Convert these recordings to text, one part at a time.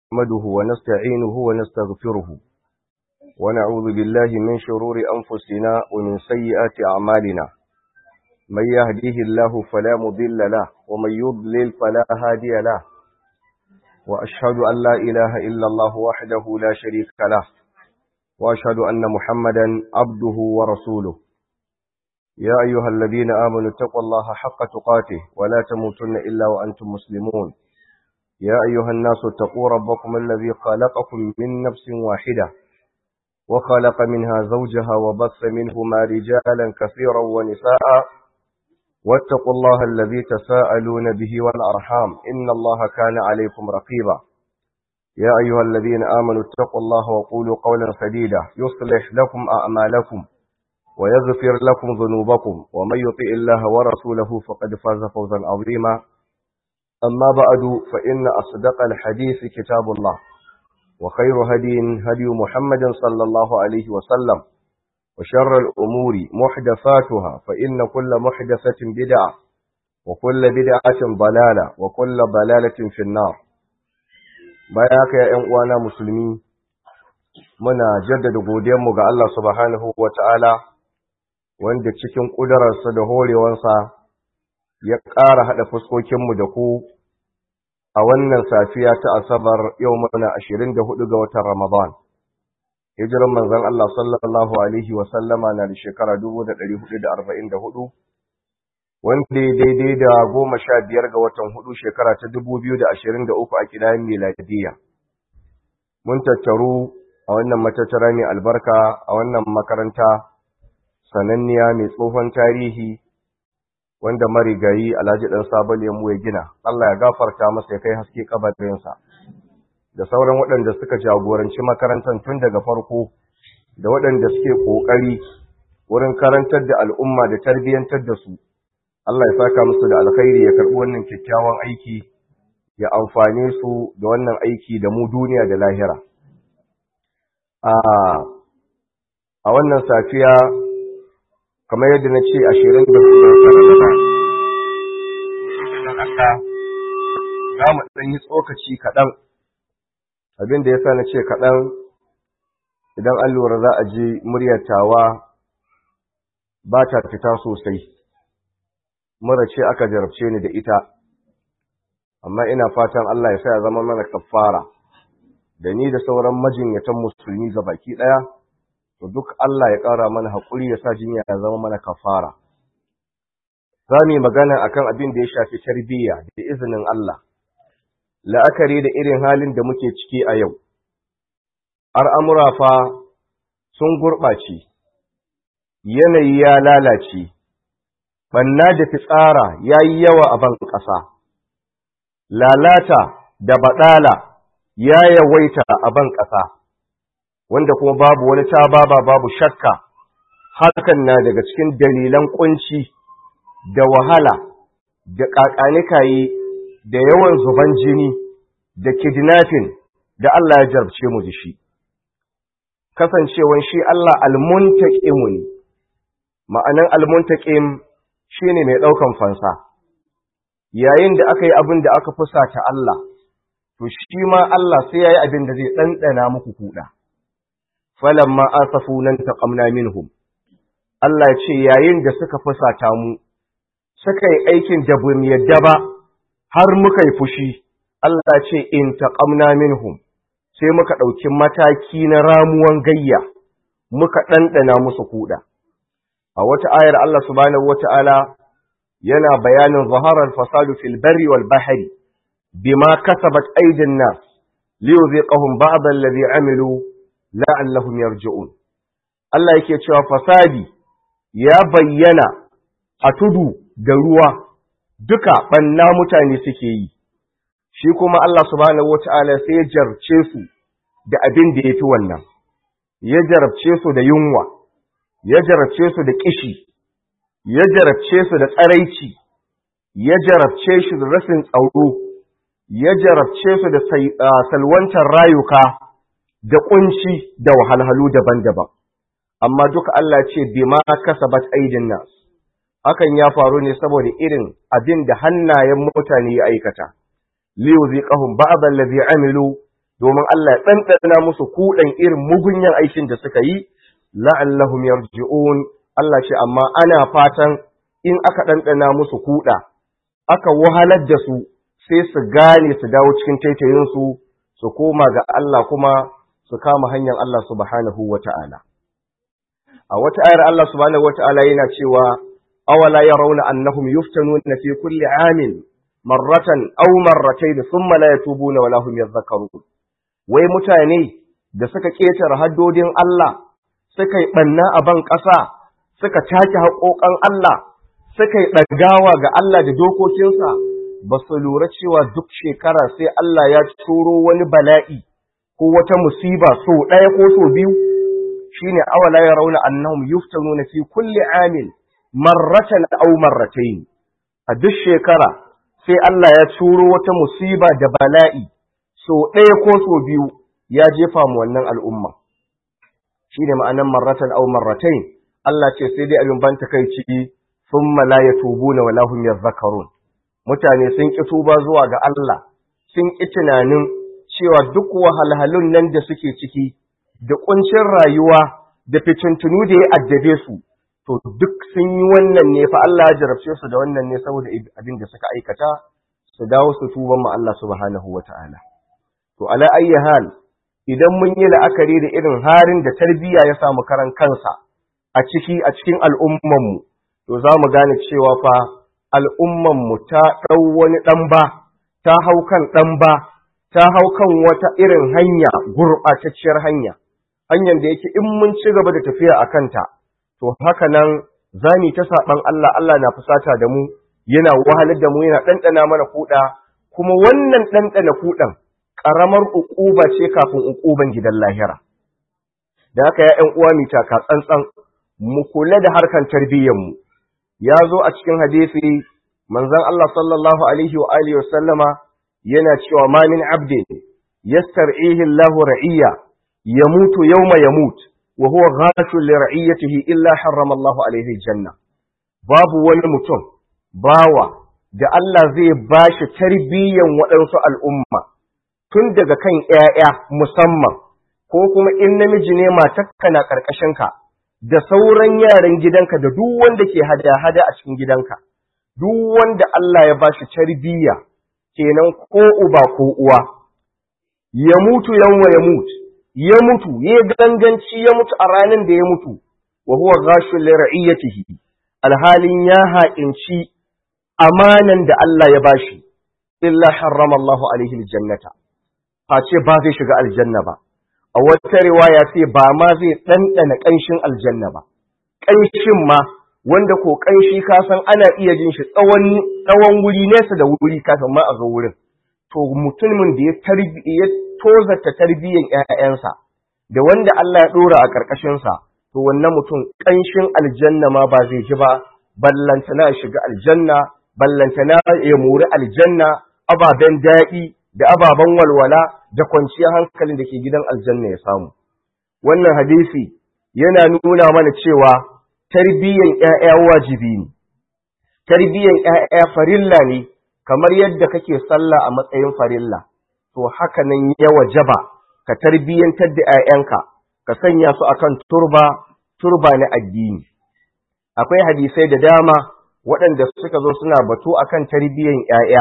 نحمده ونستعينه ونستغفره ونعوذ بالله من شرور أنفسنا ومن سيئات أعمالنا من يهديه الله فلا مضل له ومن يضلل فلا هادي له وأشهد أن لا إله إلا الله وحده لا شريك له وأشهد أن محمدا عبده ورسوله يا أيها الذين آمنوا اتقوا الله حق تقاته ولا تموتن إلا وأنتم مسلمون يا أيها الناس اتقوا ربكم الذي خلقكم من نفس واحدة وخلق منها زوجها وبث منهما رجالا كثيرا ونساء واتقوا الله الذي تساءلون به والأرحام إن الله كان عليكم رقيبا يا أيها الذين آمنوا اتقوا الله وقولوا قولا سديدا يصلح لكم أعمالكم ويغفر لكم ذنوبكم ومن يطع الله ورسوله فقد فاز فوزا عظيما أما بعد فإن أصدق الحديث كتاب الله وخير هدي هدي محمد صلى الله عليه وسلم وشر الأمور محدثاتها فإن كل محدثة بدعة وكل بدعة ضلالة وكل ضلالة في النار بياك يا أنوانا مسلمين muna jaddada godiyanmu ga Allah subhanahu wa ta'ala wanda cikin ƙudurarsa da horewansa ya ƙara haɗa fuskokinmu da ku a wannan safiya ta asabar yau muna ashirin da hudu ga watan Ramadan. Hijiran manzon Allah sallallahu Alaihi wasallama na da shekara dubu da ɗari hudu da arba'in da hudu, wanda ya daidai da goma sha biyar ga watan hudu shekara ta dubu biyu da ashirin da uku a kidayen miladiyya. Mun tattaru a wannan matattara mai albarka a wannan makaranta sananniya mai tsohon tarihi wanda marigayi alhaji ɗan sabon yammu ya gina Allah ya gafarta masa ya kai haske kabarinsa da sauran waɗanda suka jagoranci makarantar tun daga farko da waɗanda suke ƙoƙari wurin karantar da al'umma da tarbiyyantar da su Allah ya saka musu da alkhairi ya karɓi wannan kyakkyawan aiki ya amfane su da wannan aiki da mu duniya da lahira a wannan safiya kamar yadda na ce ashirin da za mu ɗan yi tsokaci kaɗan abin da ya sa na ce kaɗan idan an lura za a ji muryatawa ba ta fita sosai mura ce aka jarabce ni da ita amma ina fatan Allah ya sa ya zama mana kafara da ni da sauran majinyatan musulmi ga baki ɗaya to duk Allah ya ƙara mana haƙuri ya sa jinya ya zama mana kafara. Za mu yi magana a kan abin da ya shafi tarbiyya da izinin Allah, la'akari da irin halin da muke ciki a yau. Al'amura fa sun gurɓace, yanayi ya lalace, ɓanna da fitsara ya yi yawa a ban ƙasa, lalata da baɗala ya yawaita a ban ƙasa. wanda kuma babu wani tababa babu shakka hakan na daga cikin dalilan kunci da wahala da kakanikayi da yawan zuban jini da kidnapping da Allah ya jarabce mu da shi kasancewan shi Allah almuntaqim ne ma'anan almuntaqim shine mai daukan fansa yayin da aka yi abin da aka fusata Allah to shi ma Allah sai yayi abin da zai dandana muku kuda falamma asafunan taqamna minhum Allah ce yayin da suka fusata mu suka yi aikin da bamu yadda ba har muka yi fushi Allah ce in taqamna minhum sai muka ɗauki mataki na ramuwan gayya muka ɗanɗana musu kuɗa a wata ayar Allah subhanahu wata'ala yana bayanin zaharar fasadu fil barri wal bahri bima kasabat aydin nas liyuziqahum ba'd alladhi amilu la'allahum yarji'un Allah yake cewa fasadi ya bayyana a tudu da ruwa duka banna mutane suke yi shi kuma Allah subhanahu wata'ala sai ya jarce su da abin da yafi wannan ya jarabce su da yunwa ya jarabce su da kishi ya jarabce su da tsaraici ya jarabce shi da rasin tsaro ya jarabce su da salwantar rayuka da kunci da wahalhalu daban-daban amma duka Allah ce bima kasabat aidin nas hakan ya faru ne saboda irin abin da hannayen mutane ya aikata liyuziqahum ba'd allazi amilu domin Allah ya ɗanɗana musu kuɗan irin mugunyan aikin da suka yi la'allahum yarji'un Allah ce amma ana fatan in aka ɗanɗana musu kuɗa aka wahalar da su sai su gane su dawo cikin taitayinsu su koma ga Allah kuma su kama hanyar Allah subhanahu wa ta'ala. A wata ayar Allah subhanahu wa ta'ala yana cewa, awala ya rauna annahum yuftanu na fi kulli amin marratan aw marratayn thumma la yatubuna wala hum yadhakkarun. Wai mutane da suka ketare haddodin Allah, suka yi banna a ban ƙasa, suka take haƙoƙan Allah, suka yi ɗagawa ga Allah da dokokinsa, ba su lura cewa duk shekara sai Allah ya turo wani bala'i ko wata musiba so ɗaya ko so biyu shine awala ya rauna annahum yuftanuna fi kulli amin marratan aw marratayn a duk shekara sai Allah ya turo wata musiba da bala'i so ɗaya ko so biyu ya jefa mu wannan al'umma shine ma'anan marratan aw marratayn Allah ce sai dai abin ban takeici thumma la yatubuna wala hum yadhakkarun mutane sun ƙi tuba zuwa ga Allah, sun ƙi tunanin cewa duk wahalhalun nan da suke ciki, da ƙuncin rayuwa, da fitintunu da ya addabe su, to duk sun yi wannan ne fa Allah ya jarabce su da wannan ne saboda abin da suka aikata, su dawo su tuban ma Allah subhanahu wa ta'ala. To, ala ayyi hal, idan mun yi la'akari da irin harin da tarbiyya ya samu karan kansa a ciki a cikin al'ummanmu, to za mu gane cewa fa al'ummanmu ta ɗau wani ɗan ba, ta hau kan ɗan ba, ta hau kan wata irin hanya, gurɓatacciyar hanya, hanyar da yake in mun ci gaba da tafiya a kanta, to haka nan za mu ta saɓan Allah, Allah na fusata da mu, yana wahalar da mu, yana ɗanɗana mana kuɗa, kuma wannan ɗanɗana kuɗan ƙaramar uƙuba ce kafin uƙuban gidan lahira. Da haka ya ‘yan uwa mita ka tsantsan, mu kula da harkan tarbiyyarmu. ya zo a cikin hadisi manzon Allah sallallahu alaihi wa alihi wasallama yana cewa ma min abdin yastar'ihi Allahu ra'iyya yamutu yawma yamut wa huwa ghashun li ra'iyatihi illa harrama Allahu alaihi janna babu wani mutum bawa da Allah zai bashi tarbiyyan waɗansu al'umma tun daga kan ‘ya'ya musamman ko kuma in namiji ne matakka na ƙarƙashinka da sauran yaran gidanka da duk wanda ke hada-hada a cikin gidanka, duk wanda Allah ya ba shi tarbiyya kenan ko uba ko uwa, ya mutu yanwa ya mutu, ya mutu, ya ganganci ya mutu a ranar da ya mutu, wa huwa gashin lira'iyyatihi, alhalin ya haƙinci amanan da Allah ya bashi, illa harrama Allahu alaihi aljannata, face ba zai shiga aljanna ba. a wata riwaya sai ba ma zai ɗanɗana ƙanshin aljanna ba, ƙanshin ma wanda ko ƙanshi ka san ana iya jin shi tsawon wuri nesa da wuri kafin ma a zo wurin. To mutumin da ya ya tozarta tarbiyyan ‘ya'yansa da wanda Allah ya ɗora a ƙarƙashinsa, to wannan mutum ƙanshin aljanna ma ba zai ji ba, ballantana ya shiga aljanna, ballantana ya mori aljanna, ababen daɗi da ababen walwala da kwanciyar hankalin da ke gidan aljanna ya samu. Wannan hadisi yana nuna mana cewa tarbiyyan ‘ya'ya wajibi ne, tarbiyyan ‘ya'ya farilla ne, kamar yadda kake sallah a matsayin farilla, to haka nan ya wajaba ka tarbiyyantar da ‘ya'yanka, ka sanya su akan turba, turba na addini. Akwai hadisai da dama waɗanda suka zo suna batu akan tarbiyyan ‘ya'ya.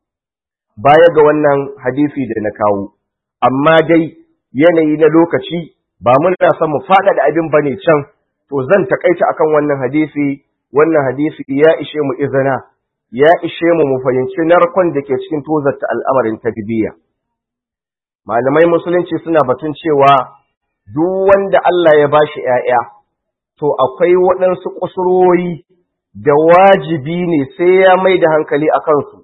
baya ga wannan hadisi da na kawo, amma dai yanayi na lokaci ba muna son mu faɗaɗa abin bane can, to zan takaita akan wannan hadisi, wannan hadisi ya ishe mu izina, ya ishe mu mu fahimci narkon da ke cikin tozarta al'amarin tarbiyya. Malamai musulunci suna batun cewa duk wanda Allah ya bashi ‘ya'ya, to akwai waɗansu kusurwoyi da wajibi ne sai ya mai da hankali a kansu.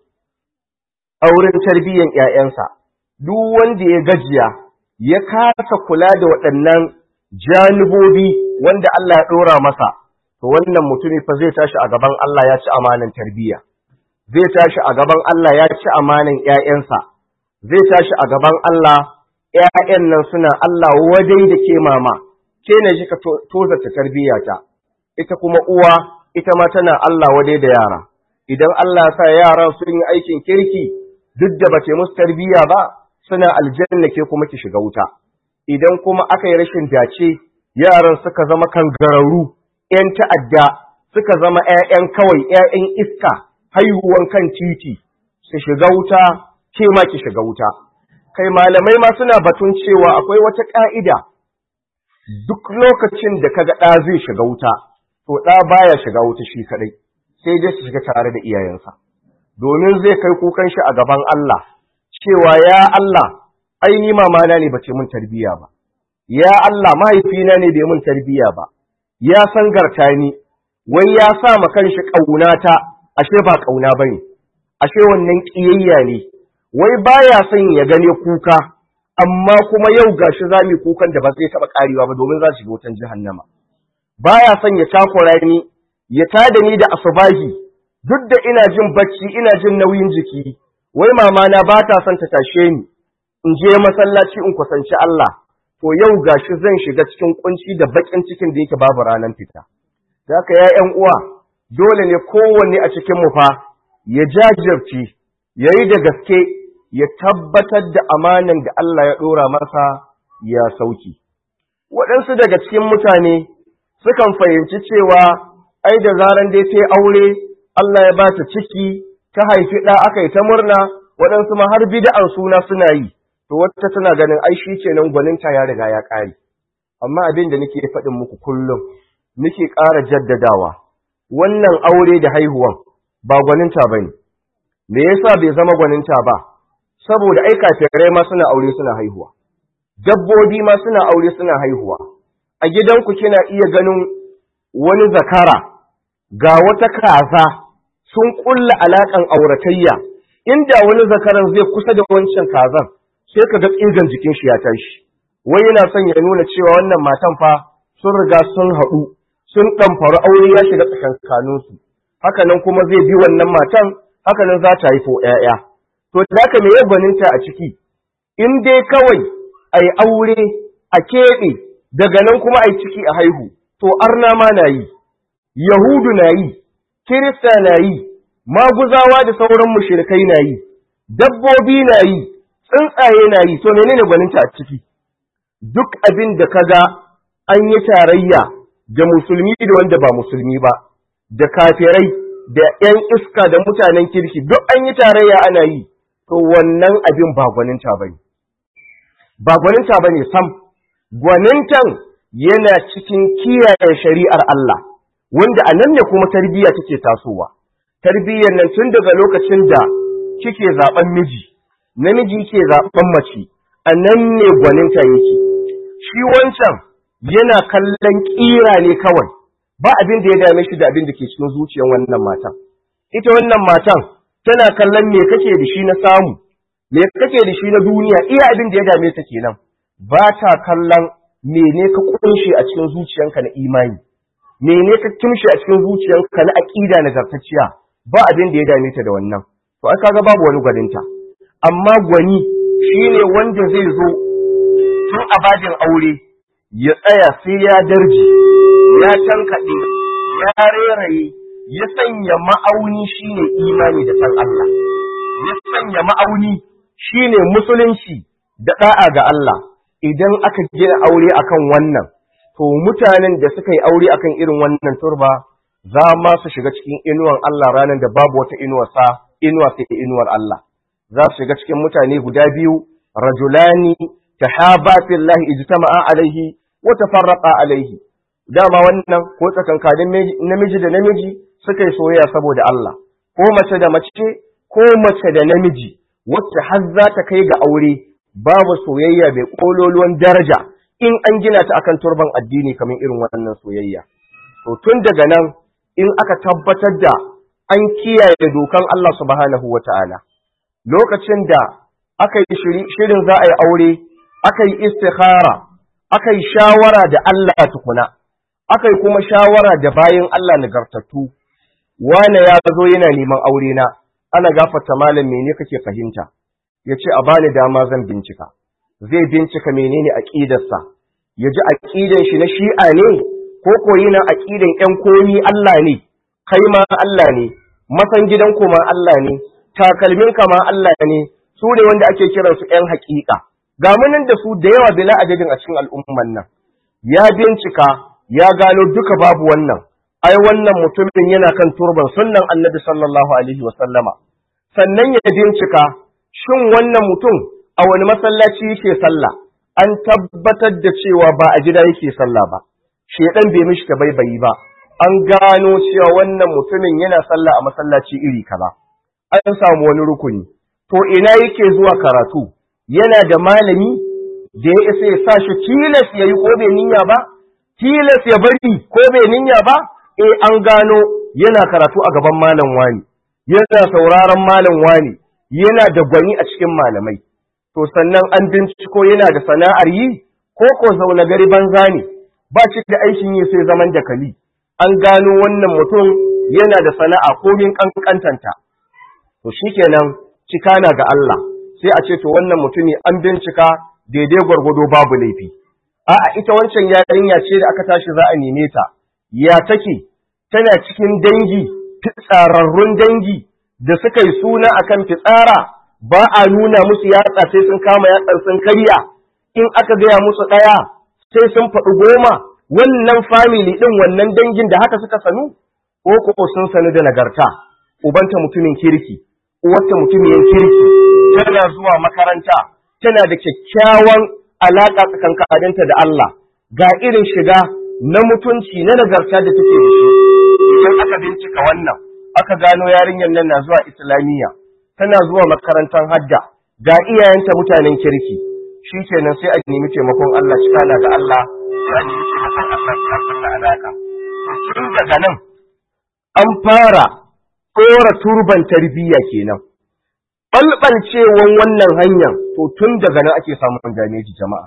a wurin tarbiyyan ‘ya'yansa, duk wanda ya gajiya ya kasa kula da waɗannan janibobi wanda Allah ya ɗora masa, to wannan mutumi fa zai tashi a gaban Allah ya ci amanan tarbiyya, zai tashi a gaban Allah ya ci amanan ‘ya'yansa, zai tashi a gaban Allah ‘ya'yan nan suna Allah wajen da ke mama, ke na shi ka tozarta tarbiyyata, ita kuma uwa, ita ma tana Allah wadai da yara. Idan Allah sa yaran sun yi aikin kirki, duk da bace musu tarbiyya ba suna aljanna ke kuma ki shiga wuta idan kuma aka yi rashin dace yaran suka zama kangararru ‘yan ta'adda suka zama ‘ya'yan kawai ‘ya'yan iska haihuwan kan titi su shiga wuta ke ma ki shiga wuta kai malamai ma suna batun cewa akwai wata ƙa'ida duk lokacin da kaga ɗa zai shiga wuta to ɗa baya shiga wuta shi kaɗai sai dai su shiga tare da iyayensa domin zai kai kukan shi a gaban Allah cewa ya Allah ai ni mamana ne bace mun tarbiya ba ya Allah mahaifina ne bai mun tarbiya ba ya san garta ni wai ya sa ma kanshi kaunata ashe ba kauna bane ashe wannan kiyayya ne wai baya son ya gane kuka amma kuma yau gashi zamu kukan da ba zai taba karewa ba domin za su shiga wutan jahannama baya son ya takura ni ya tada ni da asubahi duk da ina jin bacci ina jin nauyin jiki wai mama na ba ta son ta tashe ni in je masallaci in kusanci Allah to yau gashi zan shiga cikin kunci da bakin cikin da yake babu ranar fita haka ya ƴan uwa dole ne kowanne a cikin mu fa ya jajirce yayi da gaske ya tabbatar da amanan da Allah ya dora masa ya sauki waɗansu daga cikin mutane sukan fahimci cewa ai da zaran dai ta aure Allah ya ba ta ciki ta haifi ɗa aka yi ta murna waɗansu ma har bida'an suna suna yi to wata tana ganin ai shi kenan gwaninta ya riga ya ƙare amma abin da nake faɗin muku kullum nake ƙara jaddadawa wannan aure da haihuwan ba gwaninta bane me yasa bai zama gwaninta ba saboda ai kafirai ma suna aure suna haihuwa dabbobi ma suna aure suna haihuwa a gidanku kina iya ganin wani zakara ga wata kaza sun kulla alaƙan auratayya inda wani zakaran zai kusa da wancan kazan sai ka ga tsigan jikin shi ya tashi wai yana son ya nuna cewa wannan matan fa sun riga sun haɗu sun ɗamfaru aure ya shiga tsakankaninsu hakanan kuma zai bi wannan matan hakanan za ta haifo ‘ya'ya to da ka me gwaninta a ciki in dai kawai a yi aure a keɓe daga nan kuma a yi ciki a haihu to arna ma na yi Yahudu na yi, Kirista na yi, maguzawa da sauran mushrikai na yi, dabbobi na yi, tsuntsaye na yi, to menene gwaninta a ciki? Duk abin da ka ga an yi tarayya da musulmi da wanda ba musulmi ba, da kafirai, da ‘yan iska da mutanen kirki, duk an yi tarayya ana yi, to wannan abin ba gwaninta ba ne. Ba gwaninta ba ne sam, gwanintan yana cikin kiyaye shari'ar Allah. wanda a nan ne kuma tarbiyya take tasowa tarbiyyar nan tun daga lokacin da kike zaben miji namiji yake zaben mace a nan ne gwaninta yake shi wancan yana kallon kira ne kawai ba abin da ya dame shi da abin da ke cikin zuciyar wannan matan ita wannan matan tana kallon me kake da shi na samu me kake da shi na duniya iya abin da ya dame ta kenan ba ta kallon mene ka kunshe a cikin zuciyanka na imani mene ka kimshe a cikin zuciyarka na aqida nagartacciya ba abin da ya dame ta da wannan to ai kaga babu wani gwaninta amma gwani shine wanda zai zo tun abadin aure ya tsaya sai ya darji ya tankaɗe ya reraye ya sanya ma'auni shine imani da san Allah ya sanya ma'auni shine musulunci da da'a ga Allah idan aka gina aure akan wannan to mutanen da suka yi aure akan irin wannan turba za ma su shiga cikin inuwan Allah ranar da babu wata inuwar sa inuwa sai inuwar Allah za su shiga cikin mutane guda biyu rajulani tahaba fillahi ijtama'a alaihi wa tafarraqa alaihi dama wannan ko tsakankanin namiji da namiji suka yi soyayya saboda Allah ko mace da mace ko mace da namiji wacce har za ta kai ga aure babu soyayya bai kololuwan daraja in an gina ta akan turban addini kamar irin wannan soyayya to tun daga nan in aka tabbatar da an kiyaye dokan Allah subhanahu wata'ala lokacin da aka yi shirin za a yi aure aka yi istikhara aka yi shawara da Allah tukuna aka yi kuma shawara da bayan Allah nagartattu wane ya zo yana neman aure na ana gafarta malam mene kake fahimta yace a bani dama zan bincika zai bincika menene aqidarsa ya ji aqidan shi na shi'a ne ko ko yana aqidan ƴan komi Allah ne kai ma Allah ne masan gidan ma Allah ne takalmin ka ma Allah ne su ne wanda ake kiransu ‘yan haƙiƙa ga munin da su da yawa bila adadin a cikin al'umman nan ya bincika ya gano duka babu wannan ai wannan mutumin yana kan turban sunnan annabi sallallahu alaihi wasallama sannan ya bincika shin wannan mutum a wani masallaci yake sallah an tabbatar da cewa ba a gida yake sallah ba shedan bai mishi ta baibayi ba an gano cewa wannan mutumin yana sallah a masallaci iri kaza an samu wani rukuni to ina yake zuwa karatu yana da malami da ya isa ya sa shi tilas ya yi ko bai niyya ba tilas ya bari ko bai niyya ba eh an gano yana karatu a gaban malam wani yana sauraron malam wani yana da gwani a cikin malamai to sannan an binciko yana da sana'ar yi ko ko zaune gari banza ne ba shi da aikin yi sai zaman dakali an gano wannan mutum yana da sana'a komin kankantanta to shikenan cika na ga Allah sai a ce to wannan mutumi an bincika daidai gwargwado babu laifi a'a ita wancan yarinya ce da aka tashi za a neme ta ya take tana cikin dangi fitsararrun dangi da suka yi suna akan fitsara ba a nuna musu yatsa sai sun kama yatsar sun karya in aka gaya musu ɗaya sai sun faɗi goma wannan family ɗin wannan dangin da haka suka sanu ko ko sun sanu da nagarta ubanta mutumin kirki uwarta mutumin kirki tana zuwa makaranta tana da kyakkyawan alaƙa tsakankaninta da Allah ga irin shiga na mutunci na nagarta da take da shi idan aka bincika wannan aka gano yarinyar nan na zuwa islamiyya tana zuwa makarantar hadda ga iyayenta mutanen kirki shi kenan sai a nemi taimakon Allah shi kana ga Allah sai a nemi taimakon Allah shi kulla alaka tun daga nan an fara tsora turban tarbiyya kenan balbalcewan wannan hanyar to tun daga nan ake samun dameji jama'a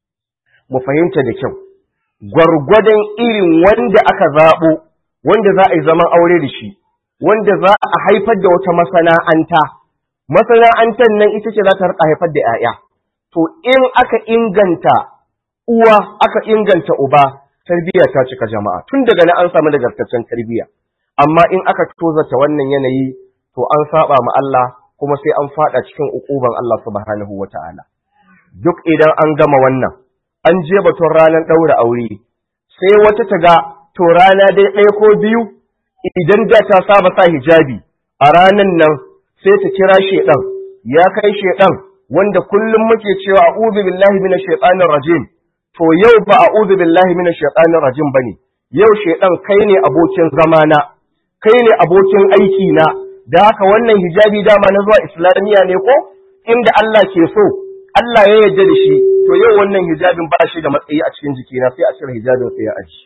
mu fahimta da kyau gwargwadon irin wanda aka zaɓo wanda za a yi zaman aure da shi wanda za a haifar da wata masana'anta masana'antar nan ita ce za ta rika haifar da 'ya'ya to in aka inganta uwa aka inganta uba tarbiyya ta cika jama'a tun daga nan an samu nagartaccen tarbiyya amma in aka tozata wannan yanayi to an saba ma Allah kuma sai an fada cikin ukuban Allah subhanahu wata'ala duk idan an gama wannan an je batun ranar ɗaura aure sai wata ta ga to rana dai ɗaya ko biyu idan da ta saba sa hijabi a ranan nan sai ta kira shedan ya kai shedan wanda kullum muke cewa a'udhu billahi minash shaitanir rajim to yau ba a'udhu billahi minash shaitanir rajim bane yau shedan kai ne abokin zamana kai ne abokin aiki na da haka wannan hijabi dama na zuwa islamiya ne ko inda Allah ke so Allah ya yarda da shi to yau wannan hijabin ba shi da matsayi a cikin jikina sai a cire hijabin sai ya aji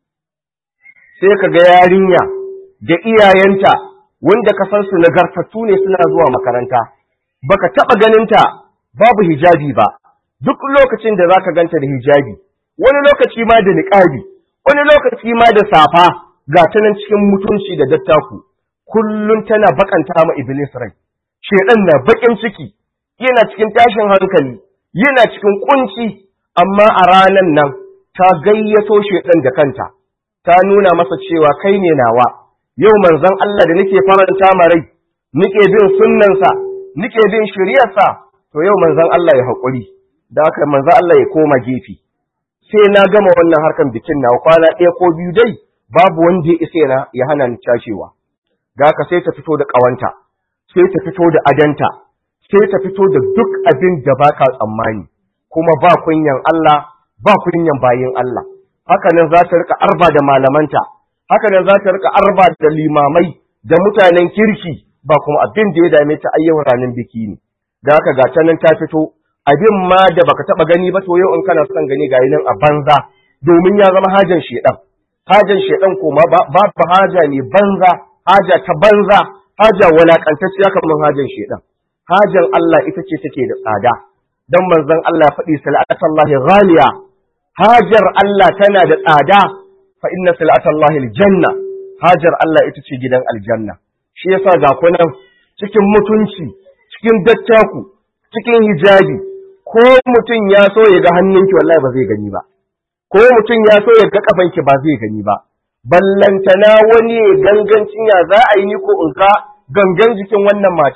sai ka ga yarinya da iyayenta wanda ka san su nagartattu ne suna zuwa makaranta baka taba ganinta babu hijabi ba duk lokacin da zaka ganta da hijabi wani lokaci ma da niqabi wani lokaci ma da safa ga ta nan cikin mutunci da dattaku kullun tana bakanta ma iblis rai shedan na bakin ciki yana cikin tashin hankali yana cikin kunci amma a ranan nan ta gayyato shedan da kanta ta nuna masa cewa kai ne nawa yau manzon Allah da nake faranta ma rai nake bin sunnansa nake bin shari'arsa to yau manzon Allah ya haƙuri da haka manzon Allah ya koma gefe sai na gama wannan harkan bikin na kwana ɗaya ko biyu dai babu wanda ya isa na ya hana ni cashewa da haka sai ta fito da ƙawanta sai ta fito da adanta sai ta fito da duk abin da baka tsammani kuma ba kunyan Allah ba kunyan bayin Allah haka nan za ta rika arba da malamanta haka nan za ta rika arba da limamai da mutanen kirki ba kuma abin da ya dame ta ayyawan ranar biki ne da haka ga ta nan ta fito abin ma da baka taba gani ba to yau in kana son gani gayi nan a banza domin ya zama hajan shedan hajan shedan kuma babu haja ne banza haja ta banza haja walakantacciya kamar hajan shedan hajan Allah ita ce take da tsada dan manzon Allah ya faɗi salatullahi ghaliya hajar Allah tana da tsada fa inna salatullahi aljanna hajar Allah ita ce gidan aljanna shi yasa ga kunan cikin mutunci cikin dattaku cikin hijabi ko mutum ya so ya ga hannunki wallahi ba zai gani ba ko mutum ya so ya ga kafanki ba zai gani ba ballantana wani gangancin ya za a yi ni ko in ga gangan jikin wannan matan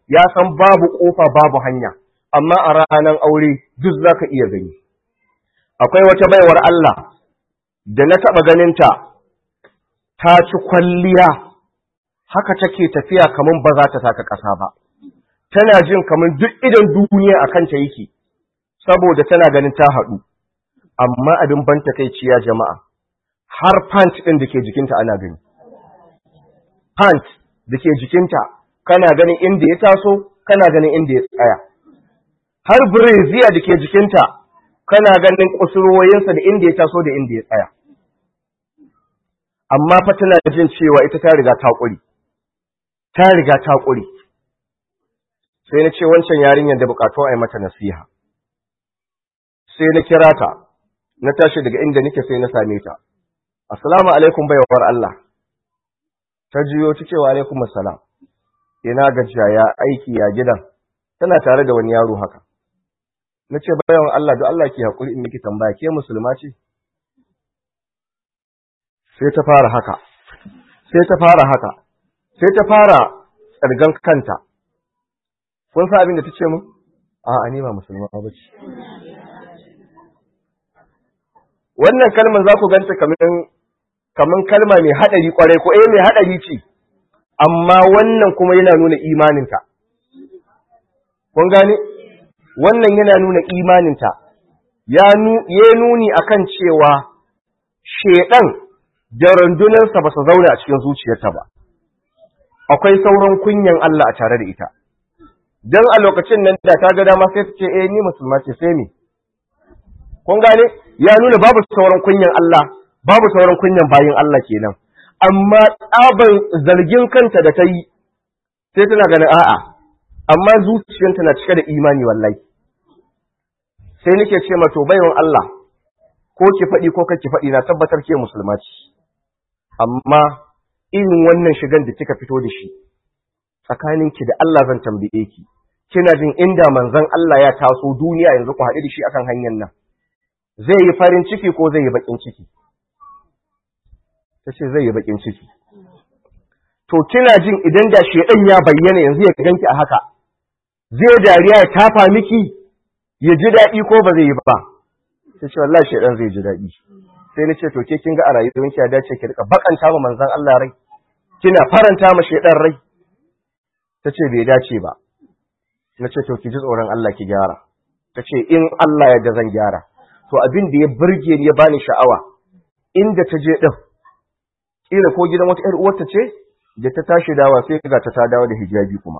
ya san babu ƙofa babu hanya amma a ranar aure duk za ka iya gani akwai wata baiwar Allah da na taɓa ganinta ta ci kwalliya haka take tafiya kamar ba za ta saka ƙasa ba tana jin kamar duk idan duniya a kanta yake saboda tana ganin ta haɗu amma abin ban takaiciya jama'a har pant ɗin da ke jikinta ana gani pant da ke jikinta kana ganin inda ya taso kana ganin inda ya tsaya har breziya da ke jikinta kana ganin kusurwoyinsa da inda ya taso da inda ya tsaya amma fa tana jin cewa ita ta riga ta ƙuri ta riga ta ƙuri sai na ce wancan yarinyar da buƙatu a yi mata nasiha sai na kira ta na tashi daga inda nake sai na same ta assalamu alaikum baiwar Allah ta jiyo ta cewa alaikum assalam ina gajiya ya aiki ya gidan tana tare da wani yaro haka na ce bayan Allah don Allah ke haƙuri in miki tambaya ke musulma ce sai ta fara haka sai ta fara haka sai ta fara tsargan kanta kun sa abin da ta ce mu a ni ba musulma ba ce wannan kalmar za ku ganta kamar kalma mai haɗari kwarai ko eh mai haɗari ce amma wannan kuma yana nuna imaninta. Kun gane? Wannan yana nuna imaninta, ya nuni a kan cewa shaiɗan da rundunarsa ba su zauna a cikin zuciyarta ba, akwai sauran kunyan Allah a tare da ita. Don a lokacin nan da ta ga dama sai ta ce, eh ni musulma ce sai me. Kun gane? Ya nuna babu sauran kunyan Allah, babu sauran kunyan bayin Allah kenan. amma tsaban zargin kanta da ta yi sai tana ganin a'a amma zuciyarta na cike da imani wallahi sai nake ce mato baiwan Allah ko ki faɗi ko kake faɗi na tabbatar ke musulma ce amma irin wannan shigan da kika fito da shi tsakaninki da Allah zan tambaye ki kina jin inda manzon Allah ya taso duniya yanzu ku haɗu da shi akan hanyar nan zai yi farin ciki ko zai yi baƙin ciki ta ce zai yi bakin ciki. To, kina jin idan da shaidan ya bayyana yanzu ya ganki a haka, zai dariya ya tafa miki ya ji daɗi ko ba zai yi ba. Ta ce, wallah shaidan zai ji daɗi. Sai na ce, to, ke kin ga a rayuwar ki ya dace ki rika bakanta ma manzan Allah rai, kina faranta ma shaidan rai. Ta ce, bai dace ba. Na ce, to, ki ji tsoron Allah ki gyara. Ta ce, in Allah ya da zan gyara. To, abin da ya burge ni ya bani sha'awa, inda ta je ɗin, kila ko gidan wata ‘yar uwarta ce da ta tashi dawa sai ga ta ta dawo da hijabi kuma.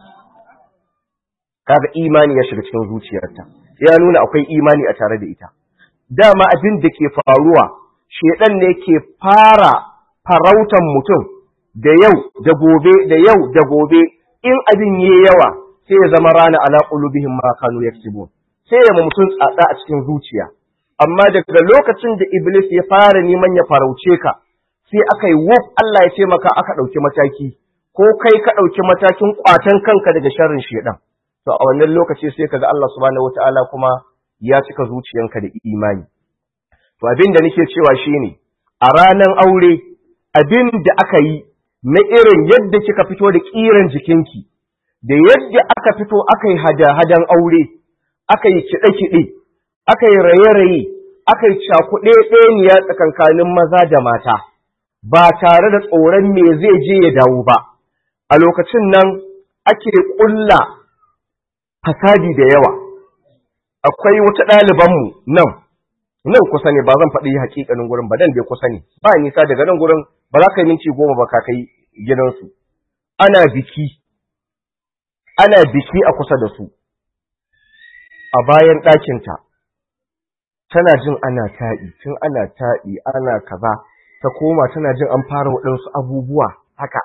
Kaga imani ya shiga cikin zuciyarta, ya nuna akwai imani a tare da ita. Dama abin da ke faruwa, shedan ne ke fara farautan mutum da yau da gobe da yau da gobe in abin yi yawa sai ya zama rana ala qulubihim ma kanu yaksibun. Sai ya mutum tsada a cikin zuciya. Amma daga lokacin da Iblis ya fara neman ya farauce ka, sai aka yi wuf Allah ya ce maka aka ɗauki mataki, ko kai ka ɗauki matakin ƙwatan kanka daga sharrin shaiɗan. To a wannan lokaci sai kaga Allah subhanahu wata'ala kuma ya cika zuciyanka da imani. To abin da nake cewa shine a ranar aure abin da aka yi na irin yadda kika fito da ƙiran jikinki, da yadda aka fito aka yi hada-hadan aure, aka yi kiɗe-kiɗe, aka yi raye-raye, aka yi cakuɗe ɗaniya tsakankanin maza da mata. ba tare da tsoron me zai je ya dawo ba, a lokacin nan ake ƙulla fasadi da yawa. Akwai wata ɗalibanmu nan, nan kusa ne ba zan faɗi hakikanin gurin ba dan bai kusa ne, ba nisa daga nan gurin ba za ka yi minti goma ba ka kai gidansu. Ana biki, ana biki a kusa da su, a bayan ɗakinta, tana jin ana taɗi, tun ana taɗi, ana kaza. ta koma tana jin an fara waɗansu abubuwa haka,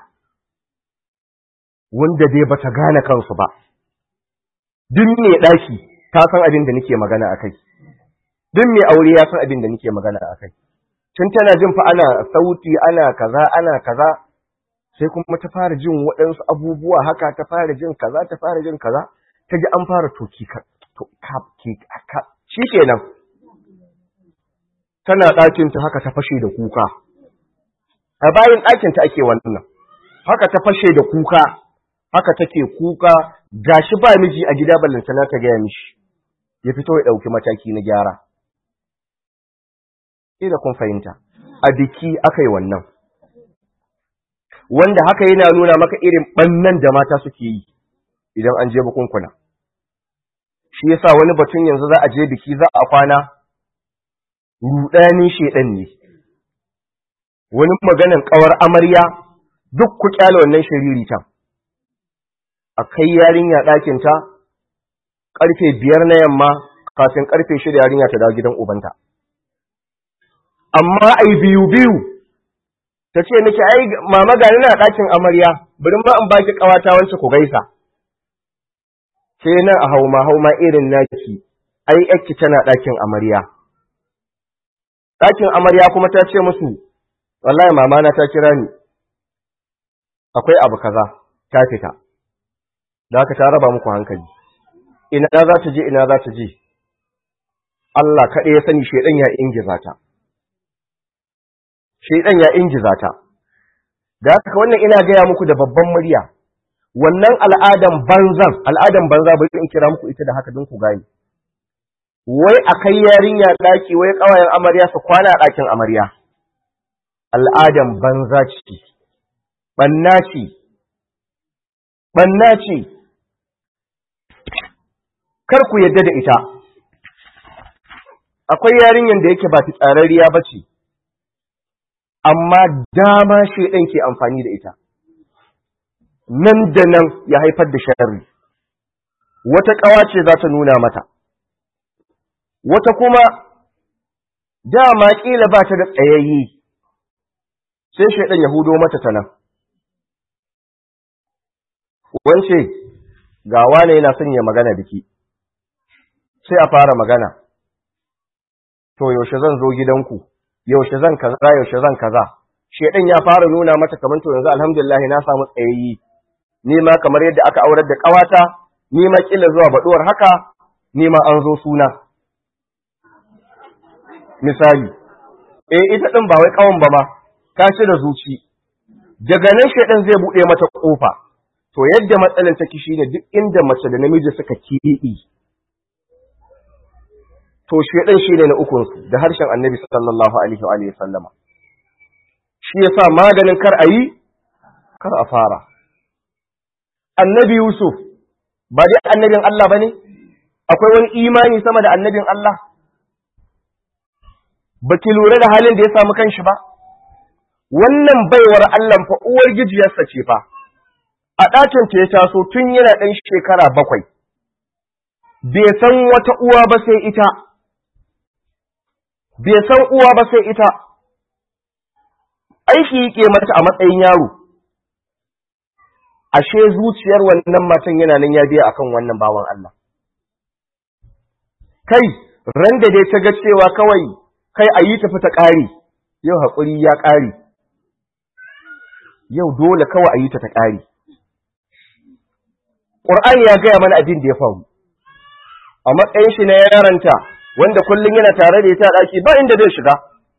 wanda dai bata gane kansu ba. Duk mai ɗaki ta san abin da nake magana a kai, duk mai aure ya san abin da nake magana a kai. Tun tana jin fa ana sauti, ana kaza, ana kaza, sai kuma ta fara jin waɗansu abubuwa haka, ta fara jin kaza, ta fara jin kaza, ta ji an fara toki ka, ka, shi kenan. tana ɗakinta haka ta fashe da kuka, a bayan ɗakinta ake wannan, haka ta fashe da kuka, haka take kuka gashi ba miji a gida ballantana ta gaya mishi ya fito ya ɗauki mataki na gyara ina kun fahimta a biki aka yi wannan wanda haka yana nuna maka irin ɓannan da mata suke yi idan an je bukunkuna shi yasa wani batun yanzu za a je biki za a kwana rudanin shedan ne wani maganan kawar amarya duk ku kyale wannan shiririta a kai yarinya ɗakin ta karfe biyar na yamma kafin karfe shida yarinya ta dawo gidan ubanta amma ai biyu biyu ta ce miki ai mama gani na ɗakin amarya bari ma in baki ƙawata wance ku gaisa sai nan a hauma hauma irin naki ai yakki tana ɗakin amarya ɗakin amarya kuma ta ce musu wallahi mama na ta kira ni akwai abu kaza ta fita da haka ta raba muku hankali ina za ta je ina za ta je Allah kaɗai ya sani shaidan ya ingiza ta shaidan ya ingiza ta da haka wannan ina gaya muku da babban murya wannan al'adan banzan al'adan banza bari in kira muku ita da haka don ku gane wai a kai yarinya ɗaki wai ƙawayen amarya su kwana a ɗakin amarya al'adan banza ce ɓanna ce ɓanna ce kar ku yadda da ita akwai yarinyar da yake ba tsararriya ba ce amma dama shaidan ke amfani da ita nan da nan ya haifar da sharri wata ƙawa ce za ta nuna mata wata kuma dama ƙila ba ta da tsayayye sai shaidan ya hudo mata ta nan wance ga wane yana son ya magana biki sai a fara magana to yaushe zan zo gidanku yaushe zan kaza yaushe zan kaza shedan ya fara nuna mata kamar to yanzu alhamdulillah na samu tsayayyi ni ma kamar yadda aka aurar da kawata ni ma kila zuwa baduwar haka ni ma an zo suna misali eh ita din ba wai kawan ba ma ka ci da zuci daga nan shedan zai bude mata kofa to yadda matsalar take shine duk inda mace da namiji suka kiɗi to shedan shine na ukun su da harshen Annabi sallallahu alaihi wa alihi sallama shi yasa maganin kar ayi kar a fara Annabi Yusuf ba dai annabin Allah bane akwai wani imani sama da annabin Allah baki lura da halin da ya samu kanshi ba wannan baiwar Allah fa uwar gijiyarsa ce fa a ɗakin ta ya taso tun yana ɗan shekara bakwai bai san wata uwa ba sai ita bai san uwa ba sai ita, aiki yake mata a matsayin yaro, ashe zuciyar wannan matan yana nan ya biya akan wannan bawan Allah. Kai, ran da dai ta ga cewa kawai kai a yi tafi ta ƙari, yau haƙuri ya ƙari, yau dole kawai a yi ta ta ƙari. Ƙur'ani ya gaya mana abin da ya faru, a matsayin shi na yaranta. wanda kullum yana tare da ita a ɗaki ba inda zai shiga.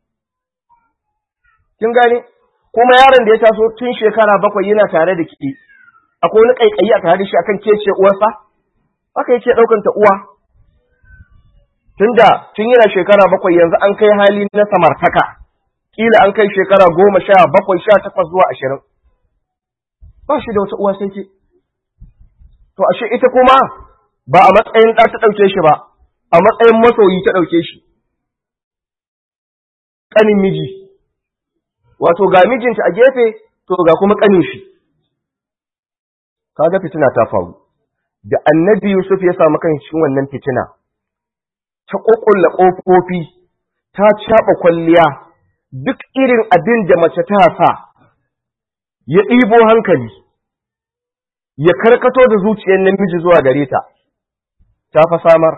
Kin gane? Kuma yaron da ya taso tun shekara bakwai yana tare da ki, akwai wani ƙaiƙayi a tare da shi akan kece uwarsa? Haka yake ɗaukan ta uwa. Tunda tun yana shekara bakwai yanzu an kai hali na samartaka, ƙila an kai shekara goma sha bakwai sha takwas zuwa ashirin. Ba shi da wata uwa sai ke. To ashe ita kuma ba a matsayin ɗa ta ɗauke shi ba, a matsayin masoyi ta ɗauke shi, ƙanin miji, wato ga mijinta a gefe, to ga kuma ƙanin shi. Kaga fitina ta faru, da annabi Yusuf ya samu kan cikin wannan fitina, ta ƙoƙulla ƙofofi, ta caɓa kwalliya, duk irin abin da mace ta sa, ya ɗibo hankali, ya karkato da zuciyar namiji zuwa gare ta, ta fa samar.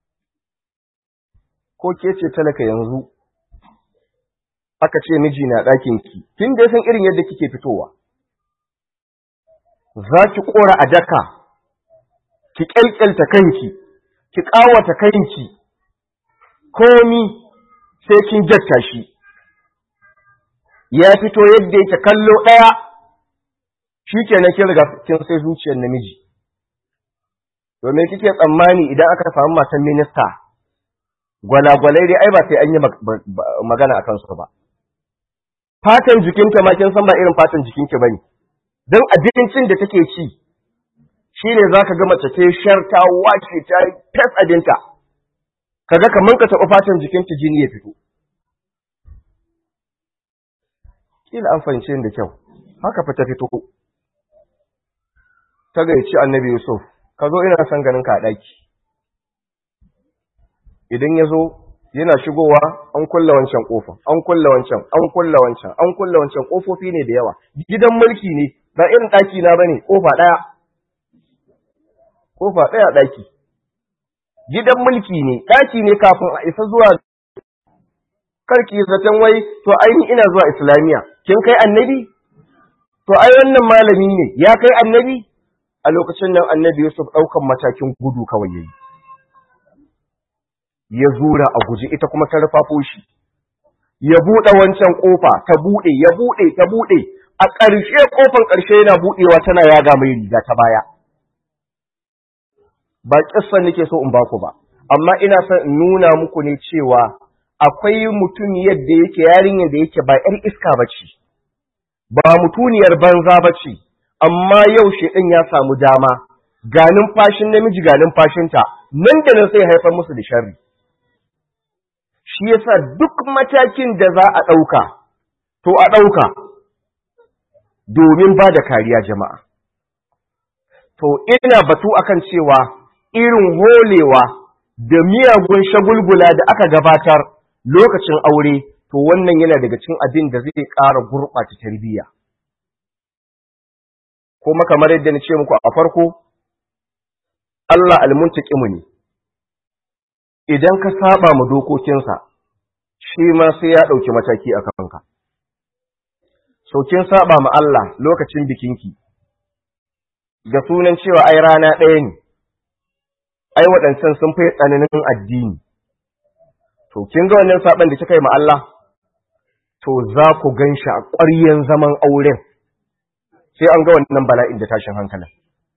ko ke ce talaka yanzu aka ce miji na ɗakinki, kin da san irin yadda kike fitowa, za ki ƙora a daka, ki ƙyalƙyalta kanki, ki ƙawata kanki, komi sai kin jatta shi, ya fito yadda yake kallo ɗaya, shikenan kin riga kin sai zuciyar namiji domin kike tsammani idan aka samu matan minista gwalagwalai dai ai ba sai an yi magana a kansu ba fatan jikinta ma kin san ba irin fatan jikinki bane dan abincin da take ci shine zaka ga mace ta shar ta wace ta fes abinta kaga kaman ka taba fatan jikinta jini ya fito kila an fahimce da kyau haka fa ta fito ta gaici annabi Yusuf ka zo ina son ganin ka a ɗaki idan ya zo yana shigowa an kulla wancan ƙofa an kulla wancan an kulla wancan an kulla wancan ƙofofi ne da yawa gidan mulki ne ba irin ɗaki na bane ƙofa ɗaya ƙofa ɗaya ɗaki gidan mulki ne ɗaki ne kafin a isa zuwa karki zaton wai to ainihin ina zuwa islamiya kin kai annabi to ai wannan malami ne ya kai annabi a lokacin nan annabi Yusuf ɗaukan matakin gudu kawai yayi ya zura a guji ita kuma ta rufafo shi ya buɗe wancan ƙofa ta buɗe ya buɗe ta buɗe a ƙarshe ƙofan ƙarshe yana buɗewa tana yaga mai riga ta baya ba ƙissa nake so in baku ba amma ina son in nuna muku ne cewa akwai mutum yadda yake yarinyar da yake ba ‘yar iska ba ce ba mutuniyar banza ba ce amma yau shedan ya samu dama ga numfashin namiji ga numfashinta nan da nan sai haifar musu da sharri shi yasa duk matakin da za a ɗauka to a ɗauka domin ba da kariya jama'a to ina batu akan cewa irin holewa da miyagun shagulgula da aka gabatar lokacin aure to wannan yana daga cikin abin da zai ƙara gurɓata tarbiyya kuma kamar yadda na ce muku a farko Allah almuntaqimu ne idan ka saba mu dokokinsa shi ma sai ya ɗauki mataki a kanka so kin saba ma Allah lokacin bikinki da sunan cewa ai rana ɗaya ne ai waɗancan sun fi tsananin addini to kin ga wannan saban da kika yi ma Allah to za ku gan shi a ƙwaryen zaman auren sai an ga wannan bala'in da tashin hankalin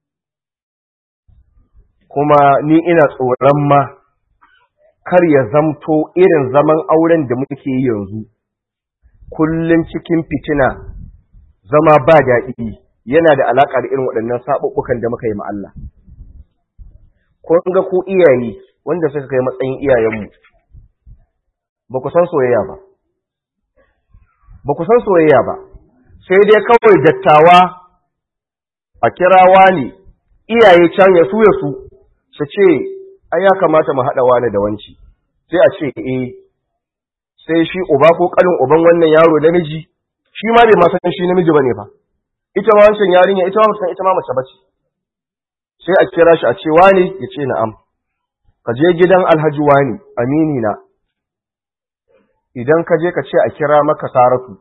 kuma ni ina tsoron ma kar ya zamto irin zaman auren da muke yi yanzu kullum cikin fitina zama ba daɗi yana da alaƙa da irin waɗannan saɓuɓɓukan da muka yi ma Allah kun ga ku iyaye wanda suka kai matsayin iyayenmu ba ku san soyayya ba ba ku san soyayya ba sai dai kawai dattawa a kirawa ne iyaye can ya su ya su su ce ai ya kamata mu haɗa wani da wanci sai a ce eh sai shi uba ko kalin uban wannan yaro namiji shi ma bai ma san shi namiji bane fa ita ma wancan yarinya ita ma san ita ma mace bace sai a kira shi a ce wani ya ce na'am ka je gidan alhaji wani amini na idan ka je ka ce a kira maka saratu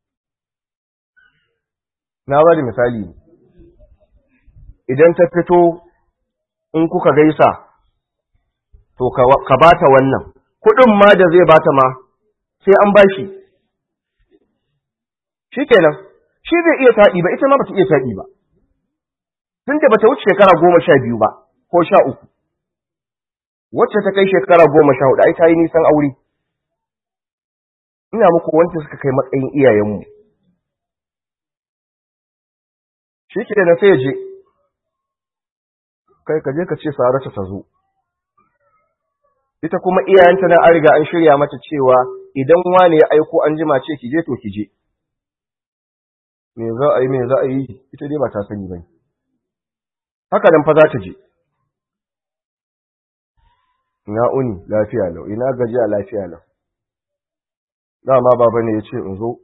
na ba da misali idan ta fito in kuka gaisa to ka bata wannan kuɗin ma da zai bata ma sai an bashi shi kenan shi zai iya taɗi ba ita ma bata iya taɗi ba tun da bata wuce shekara goma sha biyu ba ko sha uku wacce ta kai shekara goma sha hudu ai ta yi nisan aure ina muku wanda suka kai matsayin iyayenmu shi ke na sai je kai ka je ka ce sarata ta zo ita kuma iyayenta na an riga an shirya mata cewa idan wani ya aiko an jima ce ki je to ki je me za a yi me za a yi ita dai ba ta sani ba haka nan fa za ta je ina uni lafiya lau ina gajiya lafiya lau dama baba ne ya ce in zo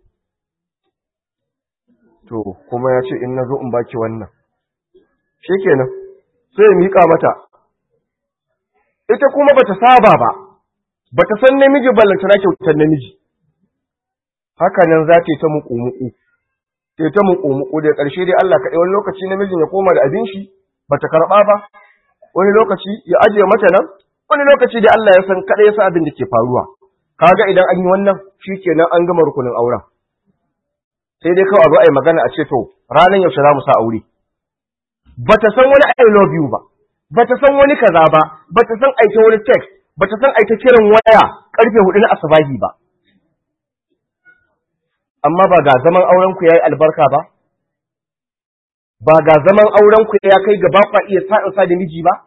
to kuma ya ce in na zo in baki wannan shi kenan sai ya miƙa mata ita kuma bata saba ba bata san namiji ballantana kyautar namiji haka nan za ta yi ta muƙu-muƙu ta yi ta muƙu-muƙu da ƙarshe dai Allah kaɗai wani lokaci namijin ya koma da abin shi bata karɓa ba wani lokaci ya ajiye mata nan wani lokaci da Allah ya san kaɗai ya san abin da ke faruwa kaga idan an yi wannan shi kenan an gama rukunin auren sai dai kawai a zo a yi magana a ce to ranar yaushe za mu sa aure ba ta san wani I love you ba ba ta san wani kaza ba ba ta san aita wani text ba ta san aita kiran waya karfe hudu na asabahi ba amma ba ga zaman auren ku yayi albarka ba ba ga zaman auren ku ya kai gaba kwa iya sa'in sa da miji ba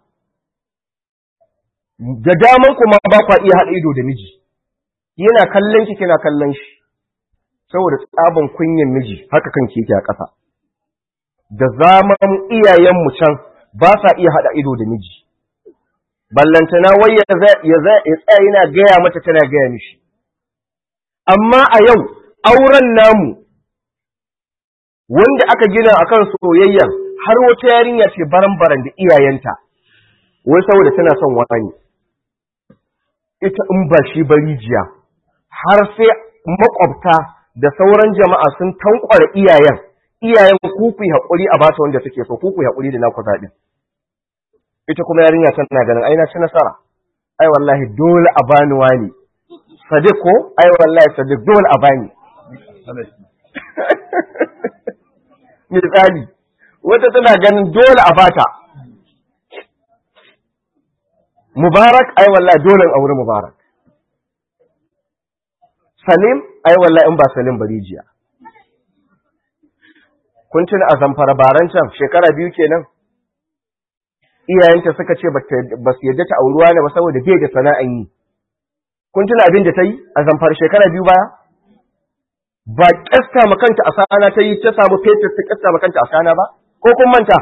da daman ku ma ba kwa iya haɗa ido da miji yana kallon ki kina kallon shi saboda tsaban kunyan miji haka kan yake a ƙasa da zaman iyayenmu can ba sa iya haɗa ido da miji ballantana wai ya tsaya yana gaya mata tana gaya mishi amma a yau auren namu wanda aka gina akan soyayya har wata yarinya ce baran-baran da iyayenta wai saboda tana son wani ita in ba shi barijiya har sai makwabta da sauran jama'a sun tankwara iyayen iyayen ku ku haƙuri a bata wanda take so ku ku haƙuri da naku zaɓi ita kuma yarinya tana ganin ai na ci nasara ai wallahi dole a bani wani sadiq ko ai wallahi sadiq dole a bani misali wata tana ganin dole a bata mubarak ai wallahi dole aure mubarak salim ai wallahi in ba salim bari jiya kun tuna a zamfara baran can shekara biyu kenan iyayenta suka ce ba su yadda ta auruwa ne ba saboda bai da sana'an yi kun tuna abin da ta yi a zamfara shekara biyu baya ba kyasta makanta a sana ta yi ta samu fetur ta kyasta makanta a sana ba ko kun manta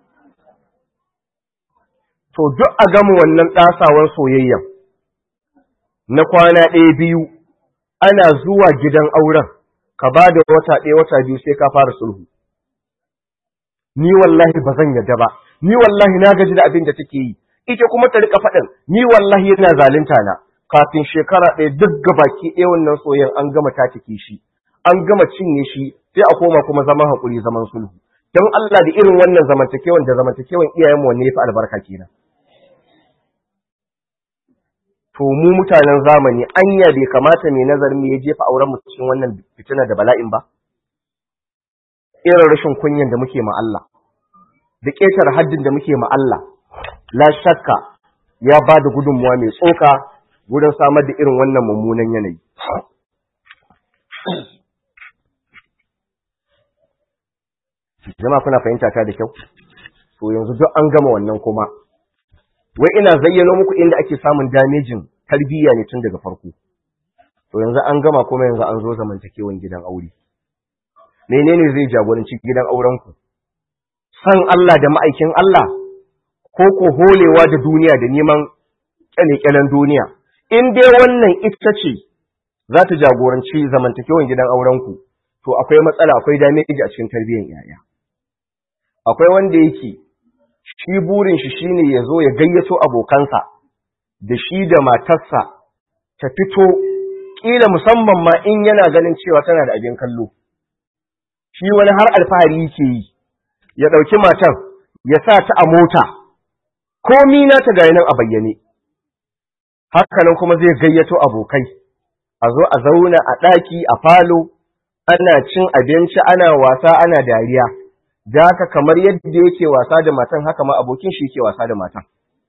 to duk a gama wannan ɗasawar soyayyan na kwana ɗaya biyu ana zuwa gidan auren ka ba da wata ɗaya wata biyu sai ka fara sulhu ni wallahi ba zan yadda ba ni wallahi na gaji da abin da take yi ita kuma ta rika faɗin ni wallahi yana zalunta na kafin shekara ɗaya duk gabaki ɗaya wannan soyayyan an gama tatike shi an gama cinye shi sai a koma kuma zaman haƙuri zaman sulhu don Allah da irin wannan zamantakewan da zamantakewan iyayenmu wanne ya fi albarka kenan to mu mutanen zamani anya bai kamata mai nazarin ya jefa auren mu cikin wannan fitina da bala'in ba irin rashin kunyan da muke ma Allah da ƙetar haddin da muke ma Allah la shakka ya ba da gudunmuwa mai tsoka wurin samar da irin wannan mummunan yanayi jama'a kuna fahimta ta da kyau to yanzu duk an gama wannan kuma wai ina zayyano muku inda ake samun damejin tarbiyya ne tun daga farko to yanzu an gama kuma yanzu an zo zamantakewan gidan aure menene zai jagoranci gidan auren ku san Allah da ma'aikin Allah ko ko holewa da duniya da neman kyalekyalen duniya in dai wannan ita ce za ta jagoranci zamantakewan gidan auren ku to akwai matsala akwai dameji a cikin tarbiyyar yaya akwai wanda yake shi burin shi shine ya zo ya gayyato abokansa da shi da matarsa ta fito kila musamman ma in yana ganin cewa tana da abin kallo shi wani har alfahari yake yi ya ɗauki matan ya sa ta a mota komi na ta gaya nan a bayyane hakanan kuma zai gayyato abokai a zo a zauna a ɗaki a falo ana cin abinci ana wasa ana dariya da haka kamar yadda yake wasa da matan haka ma abokin shi yake wasa da matan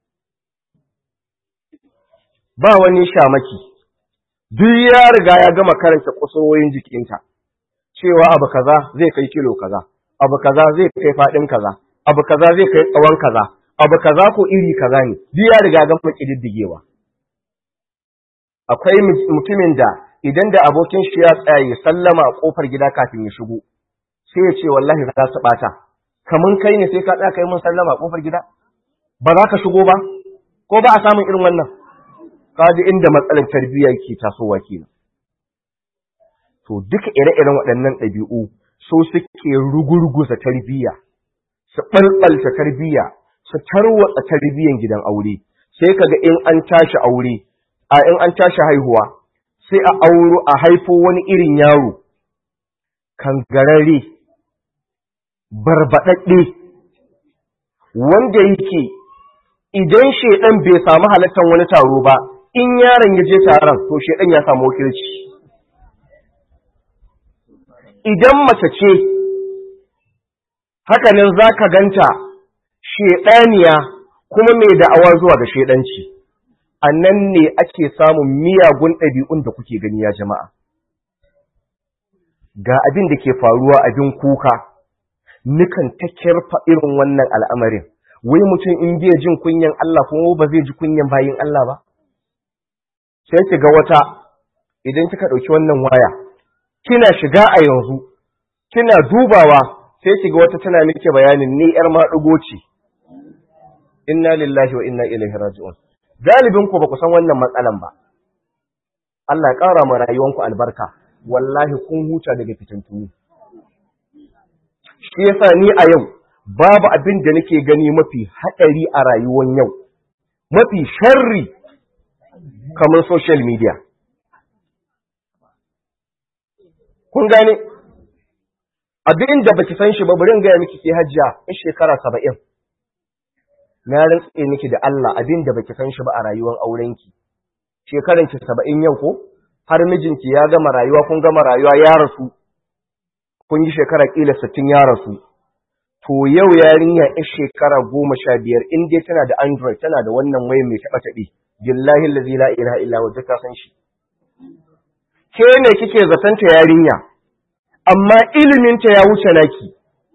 ba wani shamaki duk ya riga ya gama karanta kusurwoyin jikinta cewa abu kaza zai kai kilo kaza abu kaza zai kai fadin kaza abu kaza zai kai tsawon kaza abu kaza ko iri kaza ne duk ya riga gama kididdigewa akwai mutumin da idan da abokin shi ya tsaya ya sallama a kofar gida kafin ya shigo sai ya ce wallahi za su bata kamun kai ne sai ka tsaya kai mun sallama a kofar gida ba za ka shigo ba ko ba a samun irin wannan kaji inda matsalar tarbiyya ke tasowa kenan to duka ire-iren waɗannan ɗabi'u so suke rugurguza tarbiyya su ɓalɓalta tarbiyya su tarwatsa tarbiyyan gidan aure sai kaga in an tashi aure a in an tashi haihuwa sai a auro a haifo wani irin yaro kangararre barbaɗaɗɗe wanda yake idan shaidan bai samu halattar wani taro ba in yaron ya je taron to shaidan ya samu wakilci idan mace ce hakanan za ka ganta sheɗaniya kuma mai da'awa zuwa ga sheɗanci a nan ne ake samun miyagun ɗabi'un da kuke gani ya jama'a ga abin da ke faruwa abin kuka nukan ta kirfa irin wannan al'amarin wai mutum in biya jin kunyan Allah kuma ba zai ji kunyan bayin Allah ba sai ki ga wata idan kika ɗauki wannan waya kina shiga a yanzu kina dubawa sai ki ga wata tana miki bayanin ni yar maɗugo ce inna lillahi wa inna ilaihi raji'un galibin ku ba ku san wannan matsalan ba Allah ya ƙara ma rayuwanku albarka wallahi kun huta daga fitintunu shi yasa ni a yau babu abin da nake gani mafi haɗari a rayuwar yau mafi sharri kamar social media kun gane abin da baki san shi ba bari in gaya miki ke hajjia in shekara saba'in na rantse miki da Allah abin da baki san shi ba a rayuwar aurenki shekaran ki saba'in yau ko har mijinki ya gama rayuwa kun gama rayuwa ya rasu kun yi shekara kila sittin ya rasu to yau yarinya ya shekara goma sha biyar in dai tana da android tana da wannan waya mai taɓa taɓe billahi allazi la ilaha illa huwa ta san shi ke ne kike zaton ta yarinya amma ilimin ta ya wuce naki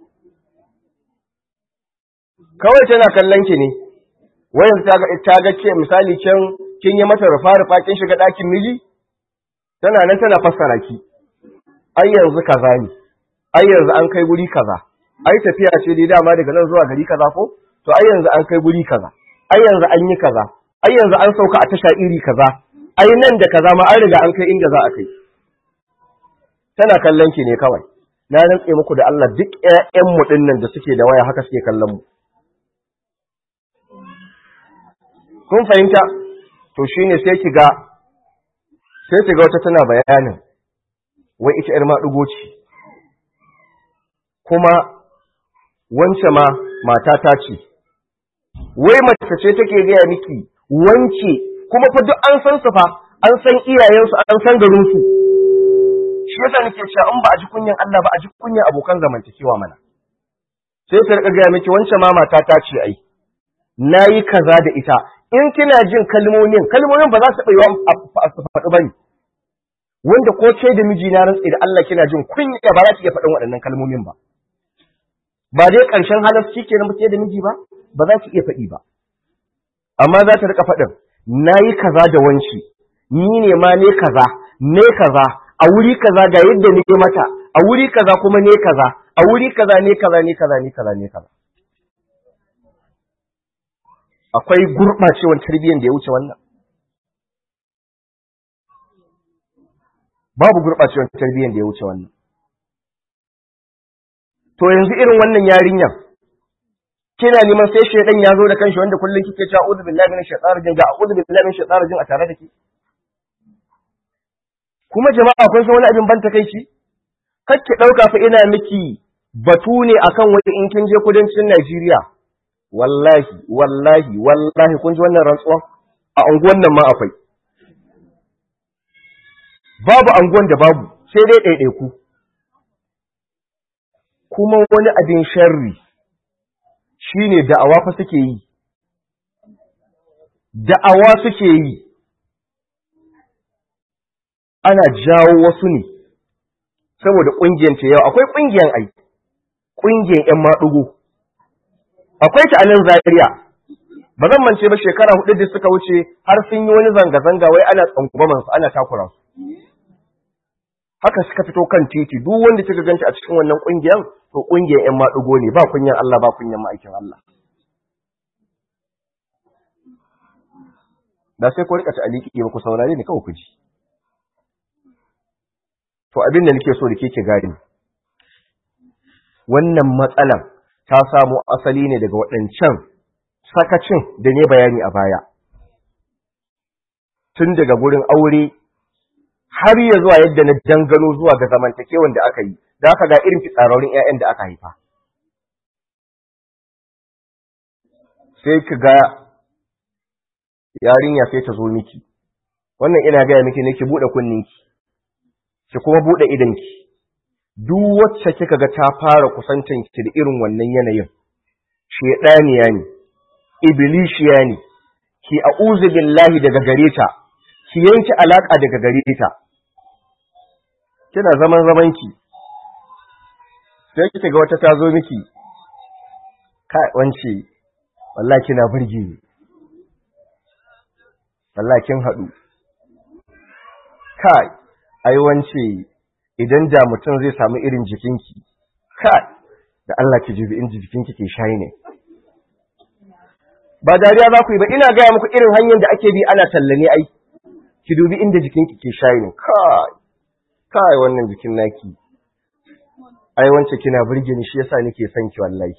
kawai tana kallon ki ne wayan ta ga ta ga ce misali kin kin yi mata rufa rufa kin shiga ɗakin miji tana nan tana fassara ki ai yanzu kaza ne ai yanzu an kai guri kaza ai tafiya ce dai dama daga nan zuwa gari kaza ko to ai yanzu an kai guri kaza ai yanzu an yi kaza ai yanzu an sauka a tasha iri kaza ai nan da kaza ma an riga an kai inda za a kai tana kallon ki ne kawai na rantse muku da Allah duk ƴaƴan mu dinnan da suke da waya haka suke kallon mu kun fahimta to shine sai ki ga sai ki ga wata tana bayanin wai ita ƴar maɗugo ce kuma wance ma matata ce wai mace ce take gaya miki wance kuma fa duk an san su fa an san iyayensu an san garinsu shi yasa nake cewa in ba a ji kunyan Allah ba a ji kunyan abokan zamantakewa mana sai ta rika gaya miki wance ma matata ce ai nayi kaza da ita in kina jin kalmomin kalmomin ba za su bai a su faɗi bane wanda ko ce da miji na rantsi da Allah kina jin kunya ba za ki iya faɗin waɗannan kalmomin ba ba dai ƙarshen halarci ke na mace da miji ba ba za ki iya faɗi ba amma za ta rika faɗin na yi kaza da wanci ni ne ma ne kaza ne kaza a wuri kaza ga yadda ne mata a wuri kaza kuma ne kaza a wuri kaza ne kaza ne kaza ne kaza ne kaza akwai gurɓacewar tarbiyyar da ya wuce wannan babu gurɓacewar tarbiyyar da ya wuce wannan to yanzu irin wannan yarinyar kina neman sai shedan ya zo da kanshi wanda kullun kike cewa a'udhu billahi minash shaitanir rajim ga a'udhu billahi minash shaitanir rajim a tare da ke kuma jama'a kun san wani abin ban takeici kake dauka fa ina miki batu ne akan wani in kin je kudancin Najeriya wallahi wallahi wallahi kun ji wannan rantsuwa a unguwan nan ma akwai babu anguwan da babu sai dai ɗaiɗaiku kuma wani abin sharri shi ne da'awa fa suke yi, da'awa suke yi, ana jawo wasu ne, saboda ƙungiyar ta yau, akwai ƙungiyar ai, ƙungiyar ‘yan maɗugo, akwai ta a nan zariya, ba zan mance ba shekara hudu da suka wuce har sun yi wani zanga-zanga wai ana tsangwamansu ana takura su. Haka suka fito kan titi, duk wanda kika ganta a cikin wannan ƙungiyar to ƙungiyar ‘yan maɗugo ne ba kunyan Allah ba kunyan ma'aikin Allah. Da sai ku rika ta'aliki ba ku saurare ni kawai ku ji. To abin da nake so da ke gani. Wannan matsalan ta samo asali ne daga waɗancan sakacin da ne bayani a baya. Tun daga gurin aure har ya zuwa yadda na dangano zuwa ga zamantakewan da aka yi, da aka ga irin fitsararrun ‘ya'yan da aka haifa. Sai ki ga yarinya sai ta zo miki, wannan ina gaya miki ne ki buɗe kunninki, ki kuma buɗe idanki, duk wacce kika ga ta fara kusantan ki da irin wannan yanayin shedaniya ne iblishiya ne ki a'udhu billahi daga gare ta ki yanki alaka daga gare ta kina zaman zaman ki sai kika ga wata ta zo miki kai wance wallahi kina burge ni wallahi kin hadu kai ai wance idan da mutum zai samu irin jikinki kai da Allah ki jibi in jikinki ke shayi ne ba dariya za ku yi ba ina gaya muku irin hanyar da ake bi ana tallane ai ki dubi inda jikinki ke shayi ne kai kai wannan jikin naki ai wance kina burge ni shi yasa nake son ki wallahi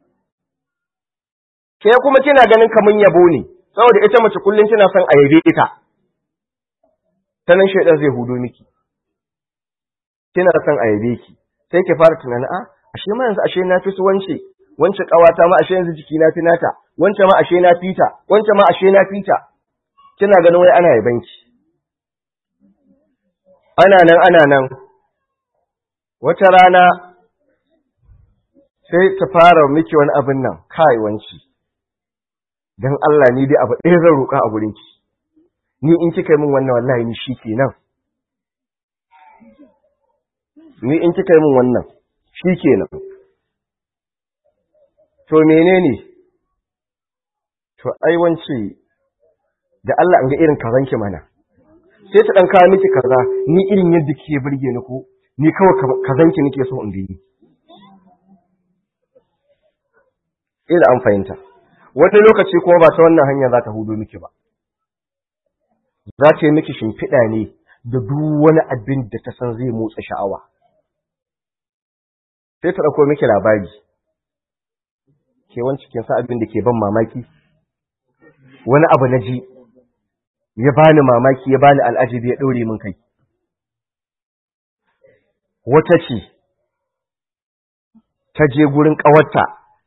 ke kuma kina ganin kaman yabo ne saboda ita mace kullun kina son a yabe ta ta nan shaidan zai hudo miki kina son a yabe ki sai ki fara tunanin a ashe ma yanzu ashe na fi su wance wance kawata ma ashe yanzu jiki na fi nata wance ma ashe na fita wance ma ashe na fita kina ganin wai ana yaban ki ana nan ana nan wata rana sai ta fara miki wani abin nan kai wanci dan Allah ni dai abu ɗaya zan roƙa a gurin ki ni in kika yi min wannan wallahi ni shikenan ni in kika yi min wannan shikenan to menene to ai wance da Allah an ga irin kazanki mana sai ta dan kawo miki kaza ni irin yadda kike burge ni ko ni kawai kazanki nake so in gani ila an fahimta wani lokaci kuma ba ta wannan hanya za ta hudo miki ba za ta yi miki shimfiɗa ne da duk wani abin da ta san zai motsa sha'awa sai ta ɗauko miki labari ke wancan kin sa abin da ke ban mamaki wani abu na ji ya bani mamaki ya bani al'ajabi ya ɗaure min kai wata ce ta je gurin ƙawarta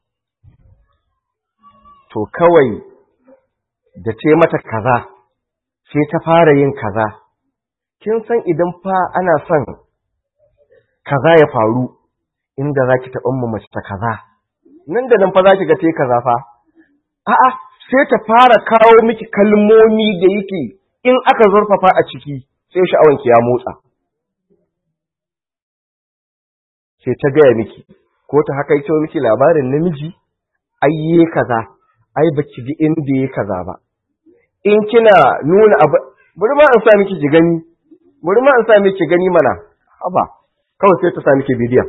to kawai da ce mata kaza sai ta fara yin kaza kin san idan fa ana son kaza ya faru inda za ki taɓa mu mace ta kaza nan da nan fa za ki ga te kaza fa a'a sai ta fara kawo miki kalmomi da yake in aka zurfafa a ciki sai sha'awanki ya motsa sai ta gaya miki ko ta haka ito miki labarin namiji ayye kaza ai baki ji inda ya kaza ba in kina nuna abu bari ma an sa miki ki gani bari ma an sa miki gani mana haba kawai sai ta sa miki bidiyon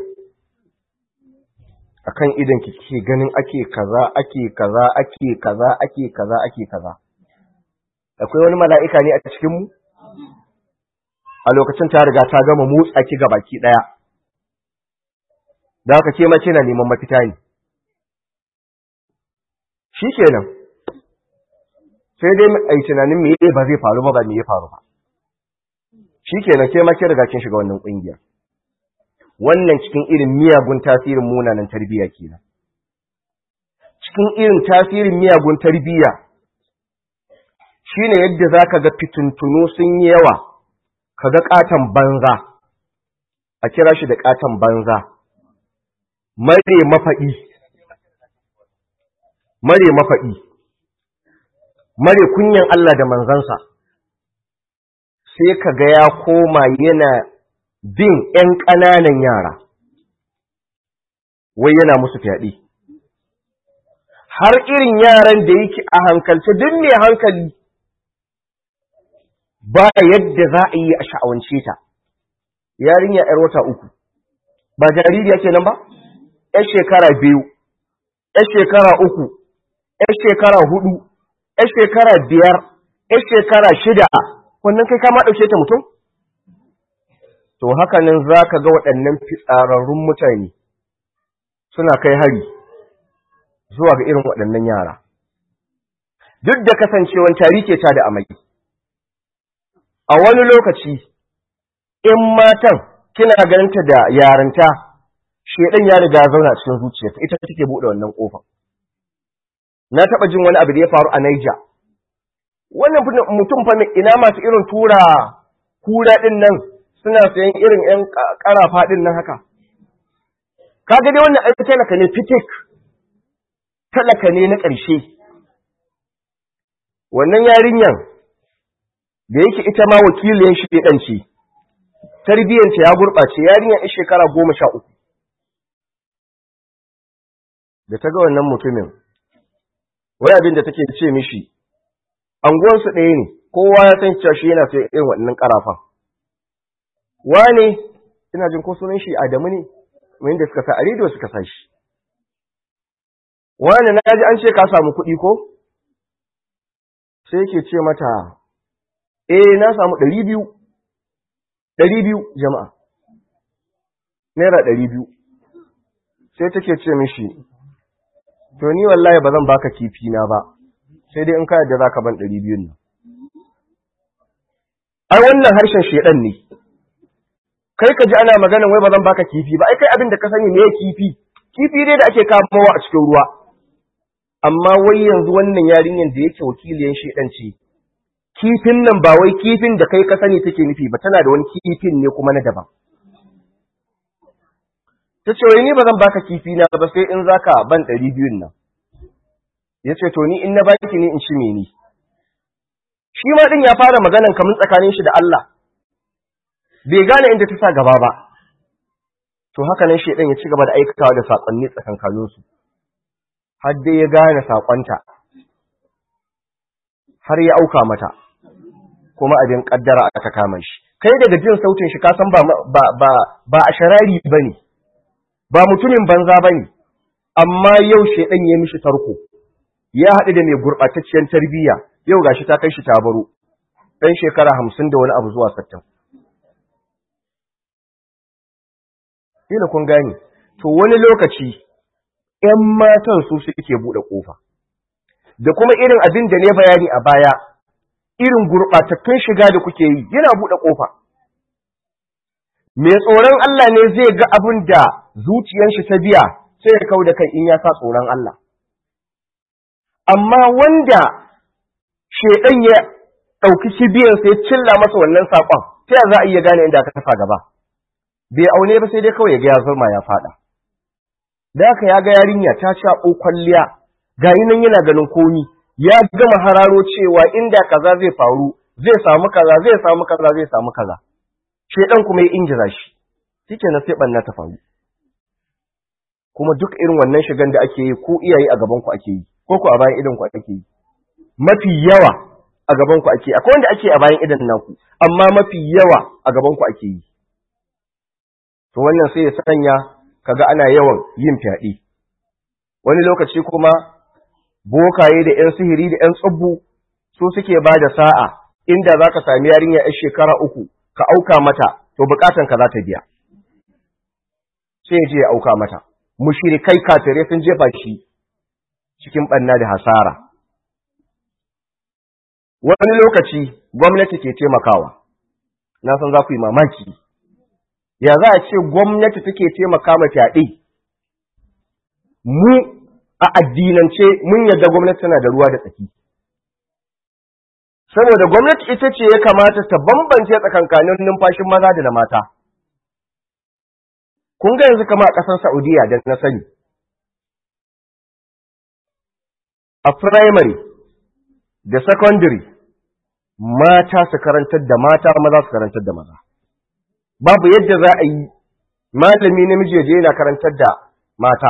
akan idan ki ke ganin ake kaza ake kaza ake kaza ake kaza ake kaza akwai wani mala'ika ne a cikin mu a lokacin ta riga ta gama motsa ki ga baki daya da haka ke ma kina neman mafita ne shikenan sai dai ai tunanin me ba zai faru ba ba me ya faru ba shikenan ke ma kin riga kin shiga wannan kungiya wannan cikin irin miyagun tasirin munanan tarbiyya kenan cikin irin tasirin miyagun tarbiyya shine yadda zaka ga fituntunu sun yi yawa kaga katan banza a kira shi da katan banza mare mafaɗi mare mafaɗi mare kunyan Allah da manzansa sai kaga ya koma yana bin ‘yan ƙananan yara, wai yana musu fyaɗe. Har irin yaran da yake a hankalce duk mai hankali ba yadda za a yi a sha'awance ta, yarinya ‘yar wata uku, ba jaririya kenan ba? ‘yar shekara biyu, ‘yar shekara uku, ‘yar shekara hudu, ‘yar shekara biyar, ‘yar shekara shida, wannan kai kama ɗauke ta mutum? to haka nan za ka ga waɗannan fitsararrun mutane suna kai hari zuwa ga irin waɗannan yara. Duk da kasancewan tari ke ta da amai. A wani lokaci, in matan kina ganinta da yaranta, shedan ya riga zauna cikin zuciyarta, ita take buɗe wannan ƙofa. Na taɓa jin wani abu da ya faru a Naija. Wannan mutum fa ina masu irin tura kura ɗin nan suna sayan irin ‘yan ƙarafa ɗin nan haka, kaga dai wannan aiki talaka ne fitik talaka ne na ƙarshe wannan yarinyan da yake ita ma wakilin shi ɗan ce tarbiyyanta ya gurɓace yarinyar ɗan shekara goma sha uku da ta ga wannan mutumin wai abin da take ce mishi anguwansu ɗaya ne kowa ya san cewa shi yana sai irin waɗannan ƙarafan wane ina jin ko sunan shi Adamu ne wanda suka sa a rediyo suka sa shi wane na ji an ce ka samu kuɗi ko sai yake ce mata eh na samu ɗari biyu ɗari biyu jama'a naira ɗari biyu sai take ce mishi to ni wallahi ba zan baka kifi na ba sai dai in ka yadda zaka ban ɗari biyun nan ai wannan harshen shedan ne kai ka ji ana maganan wai ba zan baka kifi ba ai kai abin da ka sani me kifi kifi dai da ake kamawa a cikin ruwa amma wai yanzu wannan yarinyar da yake wakiliyan shedan ce kifin nan ba wai kifin da kai ka sani take nufi ba tana da wani kifin ne kuma na daban ta ce wai ni ba zan baka kifi na ba sai in zaka ban ɗari biyun nan ya ce to ni in na baki ne in ci ni shi ma ɗin ya fara maganan kamun tsakanin shi da Allah bai gane inda ta sa gaba ba to haka nan shi ya ci gaba da aikatawa da saƙonni tsakankaninsu har dai ya gane saƙonta har ya auka mata kuma abin ƙaddara aka kama shi kai daga jin sautin shi ka san ba ba a sharari bane ba mutumin banza bane amma yau shedan ya mishi tarko ya haɗu da mai gurɓatacciyar tarbiyya yau gashi ta kai shi ta baro ɗan shekara hamsin da wani abu zuwa sattin Kila kun gane, to wani lokaci ‘yan matan su suke buɗe ƙofa, da kuma irin abin da ne bayani a baya, irin gurɓatattun shiga da kuke yi yana buɗe ƙofa. Mai tsoron Allah ne zai ga abin da zuciyar shi ta biya sai ya kau da kai in ya sa tsoron Allah. Amma wanda shaiɗan ya ɗauki kibiyarsa ya cilla masa wannan saƙon, ta za a iya gane inda aka kafa gaba. bai aune ba sai dai kawai ya ga ya zurma ya fada da haka ya ga yarinya ta shaɓo kwalliya ga nan yana ganin komi ya gama hararo cewa inda kaza zai faru zai samu kaza zai samu kaza zai samu kaza shedan kuma ya injira shi shike na sai banna ta faru kuma duk irin wannan shigan da ake yi ko iyaye a gaban ku ake yi ko ku a bayan idan ku ake yi mafi yawa a gaban ku ake akwai wanda ake a bayan idan naku amma mafi yawa a gaban ku ake yi to wannan sai ya sanya kaga ana yawan yin fyaɗe wani lokaci kuma bokaye da ƴan sihiri da ƴan tsubbu su suke ba da sa'a inda za ka sami yarinya ƴar shekara uku ka auka mata to bukatan ka za ta biya sai je ya auka mata mushrikai kafirai sun jefa shi cikin ɓanna da hasara wani lokaci gwamnati ke taimakawa na san za ku yi mamaki ya za a ce gwamnati take taimaka ma fyaɗe mu a addinance mun yadda gwamnati tana da ruwa da tsaki saboda gwamnati ita ce ya kamata ta bambance tsakankanin numfashin maza da na mata kun ga yanzu kama a ƙasar Saudiya da na sani a primary da secondary mata su karantar da mata maza su karantar da maza babu yadda za a yi malami namiji ya je yana karantar da mata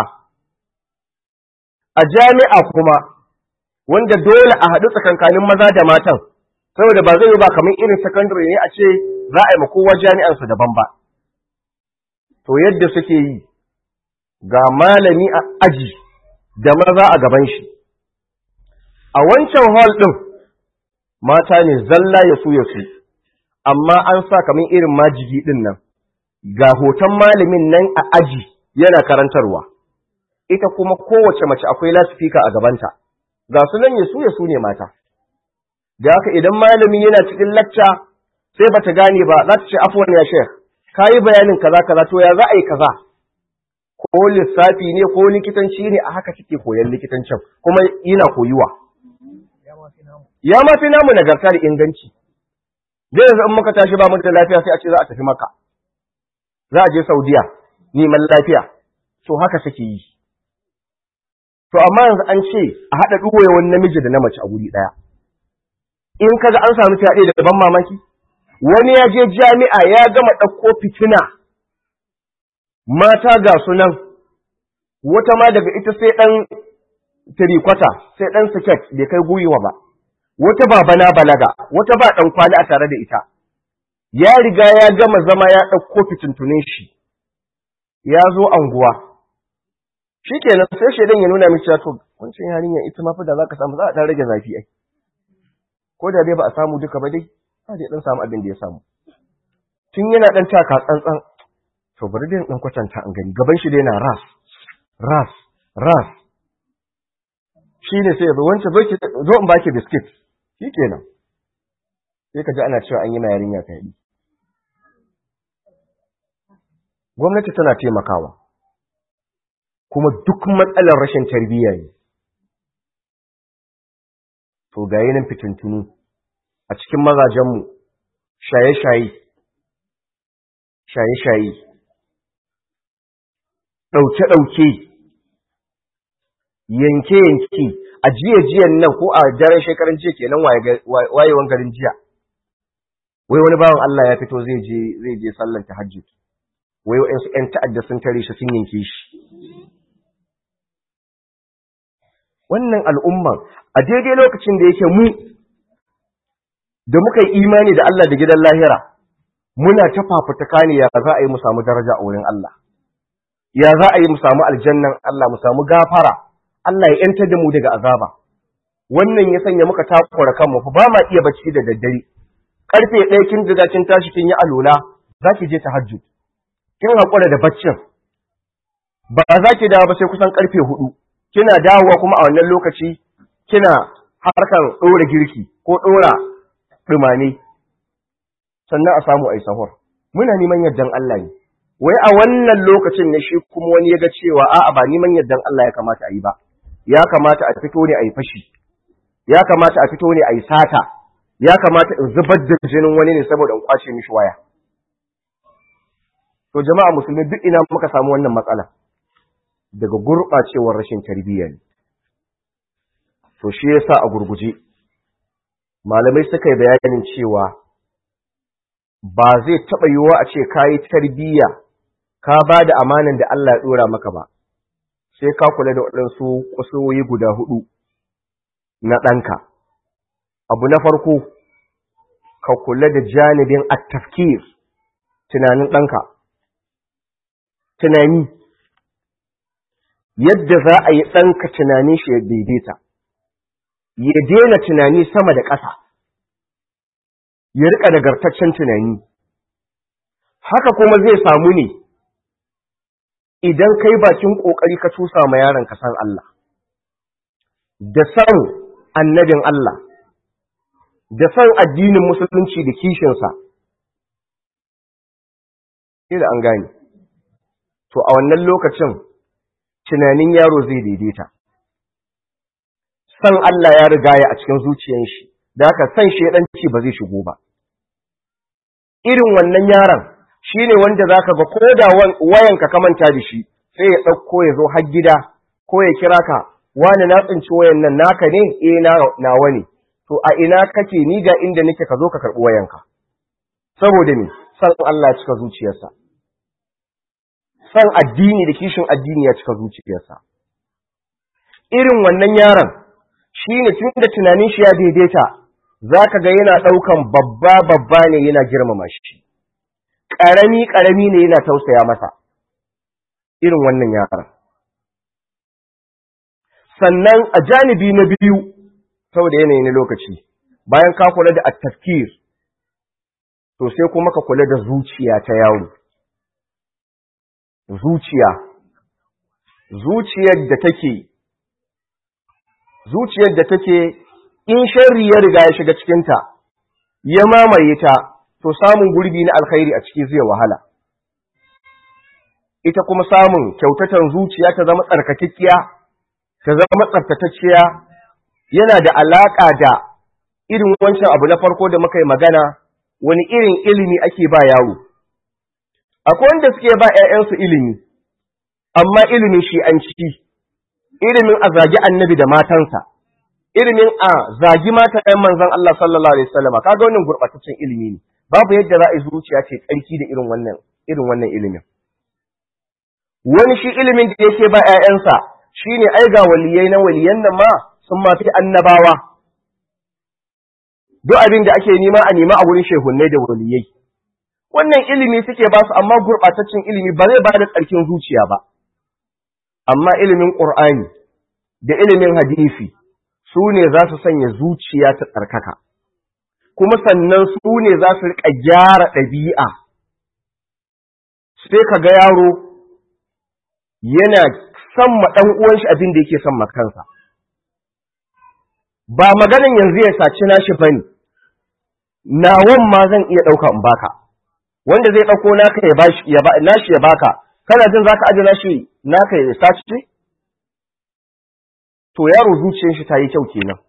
a jami'a kuma wanda dole a haɗu tsakankanin maza da matan saboda ba zai yi ba kamar irin secondary ne a ce za a yi ma kowa jami'ansu daban ba to yadda suke yi ga malami a aji da maza a gaban shi a wancan hall ɗin mata ne zalla ya su ya su amma an sa kamar irin majigi ɗin nan ga hoton malamin nan a aji yana karantarwa ita kuma kowace mace akwai lasifika a gabanta ga su nan yasu yasu ne mata da haka idan malami yana cikin lacca sai bata gane ba za ta ce afwan ya shekh kayi bayanin kaza kaza to ya za a yi kaza ko lissafi ne ko likitanci ne a haka kike koyan likitancin kuma yana koyuwa ya ma fi namu nagarta da inganci zai yanzu in muka tashi ba mu da lafiya sai a ce za a tafi maka za a je saudiya neman lafiya to haka take yi to amma yanzu an ce a haɗa wani namiji da na mace a guri ɗaya in kaga an samu fyaɗe da ban mamaki wani ya je jami'a ya gama ɗauko fitina mata ga sunan wata ma daga ita sai ɗan tirikwata sai ɗan siket bai kai gwiwa ba wata ba bana balaga wata ba ɗan kwali a tare da ita ya riga ya gama zama ya ɗauko fitintunin shi ya zo anguwa shi kenan sai shaidan ya nuna miki to wancan yarinyar ita ma fa da za ka samu za a ɗan rage zafi ai ko da dai ba a samu duka ba dai a dai ɗan samu abin da ya samu tun yana ɗan taka tsantsan to bari dai ɗan kwatanta an gani gaban shi dai na ras ras ras shi ne sai ya zo wancan zo in baki biskit shi kenan sai ka ji ana cewa an yi ma yarinya fyaɗe gwamnati tana taimakawa kuma duk matsalar rashin tarbiyya ne to ga nan fitintunu a cikin mazajenmu shaye-shaye shaye-shaye ɗauke-ɗauke yanke-yanke a jiya-jiyan nan ko a daren shekaran jiya kenan wayewan garin jiya wai wani bawan Allah ya fito zai je zai je sallan tahajjud wai wa'ansu ƴan ta'adda sun tare shi sun yanke shi wannan al'umman a daidai lokacin da yake mu da muka yi imani da Allah da gidan lahira muna ta fafutuka ne ya za a yi mu samu daraja a wurin Allah ya za a yi mu samu aljannan Allah mu samu gafara Allah ya yanta da mu daga azaba wannan ya sanya muka takura kanmu fa ba ma iya bacci da daddare karfe ɗaya kin riga kin tashi kin yi alola za ki je tahajjud kin haƙura da baccin ba za ki dawo ba sai kusan karfe hudu kina dawowa kuma a wannan lokaci kina harkar ɗora girki ko ɗora ɗumame sannan a samu ai sahur muna neman yardan Allah ne wai a wannan lokacin ne shi kuma wani ya ga cewa a'a ba neman yardan Allah ya kamata a yi ba ya kamata a fito ne a yi fashi ya kamata a fito ne a yi sata ya kamata in zubar da jinin wani ne saboda in kwace mishi waya to jama'a musulmi duk ina muka samu wannan matsala daga gurɓacewar rashin tarbiyya ne to shi yasa a gurguje malamai suka yi bayanin cewa ba zai taɓa yiwuwa a ce ka yi tarbiyya ka ba da amanan da Allah ya ɗora maka ba sai ka kula da waɗansu kusurwoyi guda hudu na ɗanka abu na farko ka kula da janibin attafkir tunanin ɗanka tunani yadda za a yi ɗanka tunanin shi ya daidaita ya daina tunani sama da ƙasa ya riƙa nagartaccen tunani haka kuma zai samu ne idan kai bakin ƙoƙari ka tusa ma yaron ka san Allah da san annabin Allah da san addinin musulunci da kishinsa sai da an gane to a wannan lokacin tunanin yaro zai daidaita san Allah ya rigaya a cikin zuciyar shi da haka san shedanci ba zai shigo ba irin wannan yaron shine wanda zaka ga ko da wayanka ka manta da shi sai ya dauko ya zo har gida ko ya kira ka wani na tsinci wayan nan naka ne eh na nawa ne to a ina kake ni ga inda nake ka zo ka karbi wayanka saboda me san Allah ya cika zuciyarsa san addini da kishin addini ya cika zuciyarsa irin wannan yaron shine tun da tunanin shi ya daidaita zaka ga yana daukan babba babba ne yana girmama shi karami karami ne yana tausaya masa irin wannan yaron sannan a janibi na biyu saboda yanayi na lokaci bayan ka kula da at-tafkir to sai kuma ka kula da zuciya ta yaro zuciya zuciyar da take zuciyar da take in sharri ya riga ya shiga cikinta ya mamaye ta to samun gurbi na alkhairi a ciki zai wahala ita kuma samun kyautatan zuciya ta zama tsarkakekkiya ta zama tsaftatacciya yana da alaka da irin wancan abu na farko da muka yi magana wani irin ilimi ake ba yaro akwai wanda suke ba ‘ya'yansu ilimi, amma ilimin shi an ci ilimin a zagi annabi da matansa ilimin a zagi mata ɗan manzon Allah sallallahu alaihi wasallam kaga wannan gurbataccen ilimi ne babu yadda za a yi zuciya ce tsarki da irin wannan irin wannan ilimin wani shi ilimin da yake ba ƴaƴansa shine ai ga waliyai na waliyan nan ma sun ma fi annabawa duk abin da ake nema a nema a wurin shehunnai da waliyai wannan ilimi suke ba su amma gurɓataccen ilimi ba zai ba da tsarkin zuciya ba amma ilimin ƙur'ani da ilimin hadisi su ne za su sanya zuciya ta tsarkaka kuma sannan su ne za su riƙa gyara ɗabi'a sai ka ga yaro yana son ma ɗan uwan shi abin da yake son ma kansa ba maganin yanzu ya saci nashi bane nawan ma zan iya ɗauka in baka wanda zai ɗauko naka ya bashi ya ba nashi ya baka kana jin zaka aje nashi naka ya saci to yaro zuciyar shi ta yi kyau kenan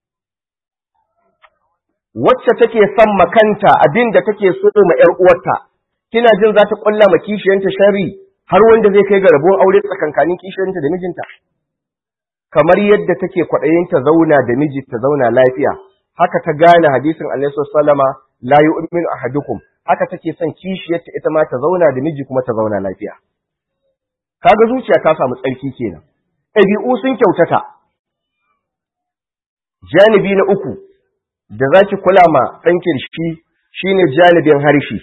wacce take son makanta abin da take so ma ƴar uwarta kina jin za ta ƙulla ma kishiyanta shari har wanda zai kai ga rabon aure tsakankanin kishiyanta da mijinta kamar yadda take kwaɗayin ta zauna da miji ta zauna lafiya haka ta gane hadisin Annabi sallama la yu'minu ahadukum haka take son kishiyarta ita ma ta zauna da miji kuma ta zauna lafiya kaga zuciya ta samu tsarki kenan ɗabi'u sun kyautata janibi na uku da zaki kula ma ɗanki shi shine janibin harshe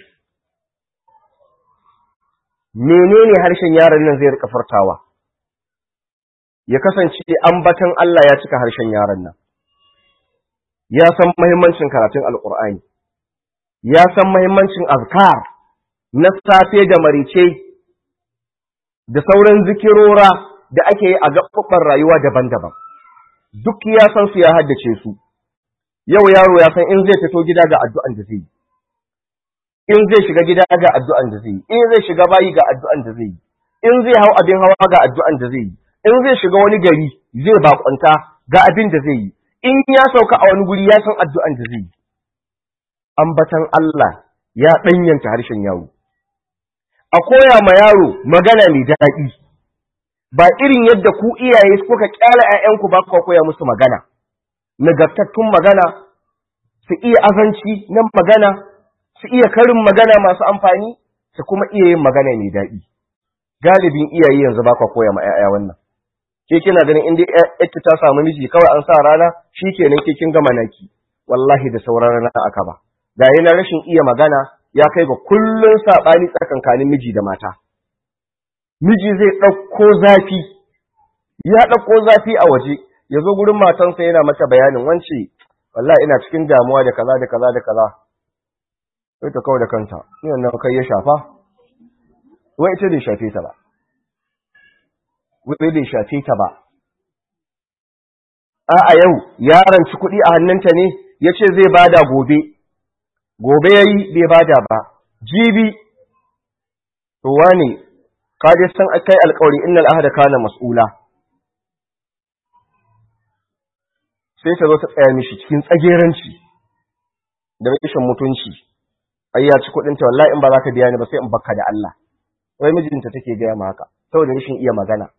menene harshen yaron nan zai rika furtawa ya kasance ambatan Allah ya cika harshen yaron nan ya san muhimmancin karatun alkur'ani ya san muhimmancin azkar na safe da marice da sauran zikirora da ake yi a gaɓaɓɓen rayuwa daban-daban duk ya san su ya haddace su yau yaro ya san in zai fito gida ga addu'an da zai yi in zai shiga gida ga addu'an da zai yi in zai shiga bayi ga addu'an da zai yi in zai hau abin hawa ga addu'an da zai yi in zai shiga wani gari zai bakwanta ga abin da zai yi in ya sauka a wani guri ya san addu'an da zai yi ambatan Allah ya ɗanyanta harshen yaro a koya ma yaro magana mai daɗi ba irin yadda ku iyaye kuka kyala ‘ya'yanku ba ku koya musu magana nagartattun magana su iya azanci na magana su iya karin magana masu amfani su kuma iya yin magana mai daɗi galibin iyaye yanzu ba ku koya ma ‘ya'ya wannan ke kina ganin inda ‘yarki ta samu miji kawai an sa rana shi kenan ke kin gama naki wallahi da sauran rana aka ba ga yana rashin iya magana ya kai ga kullun saɓani tsakankanin miji da mata miji zai ɗauko zafi ya ɗauko zafi a waje ya zo gurin matansa yana mata bayanin wance wallahi ina cikin damuwa da kaza da kaza da kaza sai ta kawai da kanta ni wannan kai ya shafa wai ita bai shafe ta ba wai bai shafe ta ba a yau yaron ci kuɗi a hannunta ne ya ce zai bada gobe gobe ya yi bai bada ba jibi to wane ka dai san kai alƙawari innal ahda kana mas'ula sai ta zo ta tsaya mishi cikin tsageranci da rashin mutunci ai ya ci kuɗin ta wallahi in ba za ka biya ni ba sai in bakka da Allah wai mijinta take gaya ma haka saboda rashin iya magana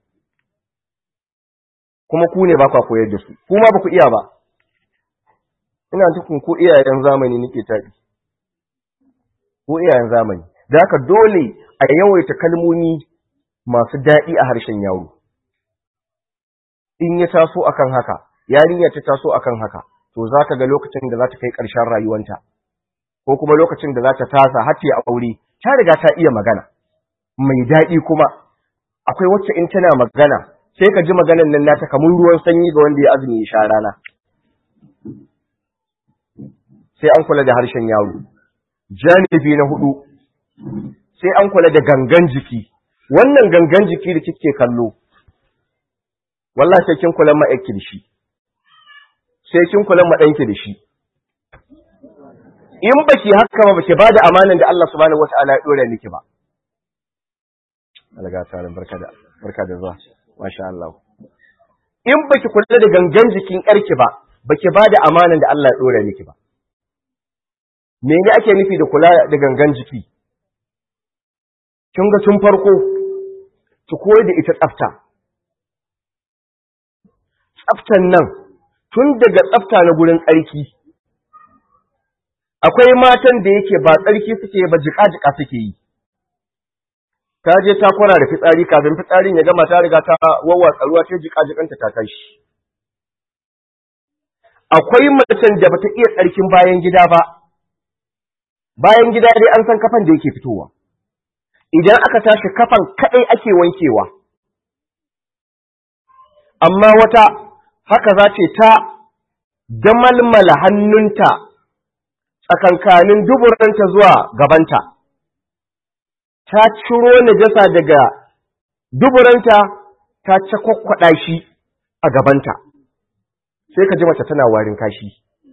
kuma ku ne ba kwa koyar da su kuma ba ku iya ba ina tukun ko iyayen zamani nake taɗi ko iyayen zamani da haka dole a yawaita kalmomi masu daɗi a harshen yaro in ya taso akan haka yarinya ta taso akan haka to za ka ga lokacin da za ta kai ƙarshen rayuwanta ko kuma lokacin da za ta tasa har ta aure ta riga ta iya magana mai daɗi kuma akwai wacce in tana magana sai ka ji maganan nan nata kamar ruwan sanyi ga wanda ya azumi ya sha rana sai an kula da harshen yaro janibi na hudu sai an kula da gangan jiki wannan gangan jiki da kike kallo wallahi sai kin kula ma da shi sai kin kula ma danki da shi in baki haka ba baki bada amanan da Allah subhanahu wataala ya dora miki ba Allah ta barka da barka da zuwa masha Allah in baki kula da gangan jikin yarki ba baki bada amanan da Allah ya dora miki ba me ne ake nufi da kula da gangan jiki kin ga tun farko ki koyar da ita tsafta tsaftan nan tun daga tsafta na gurin tsarki akwai matan da yake ba tsarki suke ba jika-jika suke yi ta je ta kwana da fitsari kafin fitsarin ya gama ta riga ta wawwatsa ruwa ta jika-jikanta ta tashi akwai macen da bata iya tsarkin bayan gida ba bayan gida dai an san kafan da yake fitowa idan aka tashi kafan kaɗai ake wankewa amma wata haka za ce ta damalmala hannunta tsakankanin duburanta zuwa gabanta ta ciro najasa daga duburanta ta cakwakwaɗa shi a gabanta sai ka ji mace tana warin kashi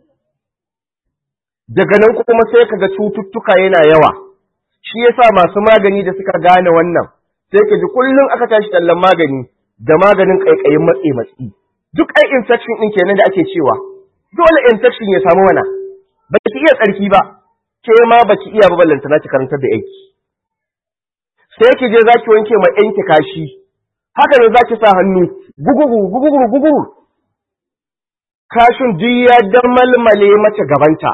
daga nan kuma sai ka ga cututtuka yana yawa shi yasa masu magani da suka gane wannan sai ka ji kullum aka tashi tallan magani da maganin ƙaiƙayin matse matsi duk ai infection ɗin kenan da ake cewa dole infection ya samu mana ba ki iya tsarki ba ke ma ba ki iya ba ballantana ki karantar da yanki sai ki je zaki wanke ma yanki kashi haka ne zaki sa hannu gugugu gugugu gugugu kashin duk ya damalmale mace gabanta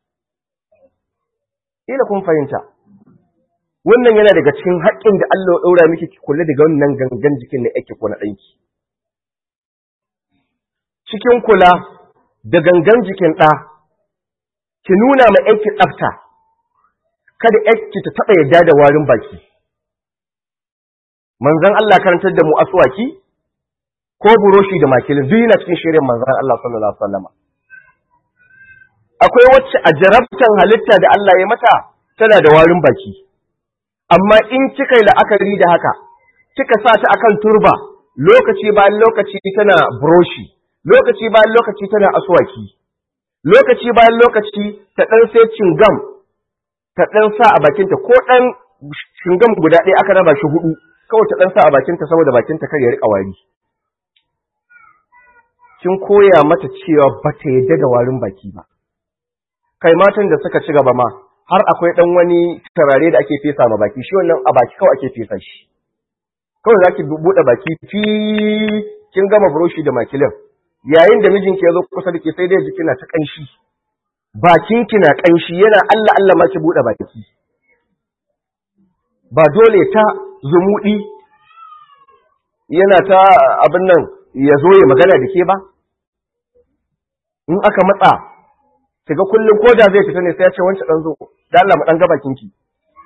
ila kun fahimta wannan yana daga cikin haƙƙin da Allah ya ɗaura miki ki kula daga wannan gangan jikin na yake ko na ɗanki cikin kula da gangan jikin ɗa ki nuna ma yanki tsafta kada yanki ta taɓa yadda da warin baki manzon Allah karantar da mu aswaki ko buroshi da makilin duk yana cikin shirin manzon Allah sallallahu alaihi wasallam akwai wacce a jarabtan halitta da Allah ya mata tana da warin baki amma in kika yi la'akari da haka kika sa ta akan turba lokaci bayan lokaci tana buroshi lokaci bayan lokaci tana aswaki lokaci bayan lokaci ta dan sai cingam ta dan sa a bakinta ko dan cingam guda ɗaya aka raba shi hudu kawai ta dan sa a bakinta saboda bakinta kar ya rika wari kin koya mata cewa ba ta yadda da warin baki ba kai matan da suka ci gaba ma har akwai dan wani tarare da ake fesa ma baki shi wannan a baki kawai ake fesa shi kawai zaki bude baki fi kin gama buroshi da makilin yayin da mijinki ya zo kusa da ke sai dai jiki na ta kanshi bakin ki na kanshi yana Allah Allah ma ki bude baki ba dole ta zumudi yana ta abin nan ya zo ya magana da ke ba in aka matsa kiga kullum ko da zai fita ne sai ya ce wancan dan zo da Allah mu dan ga bakin ki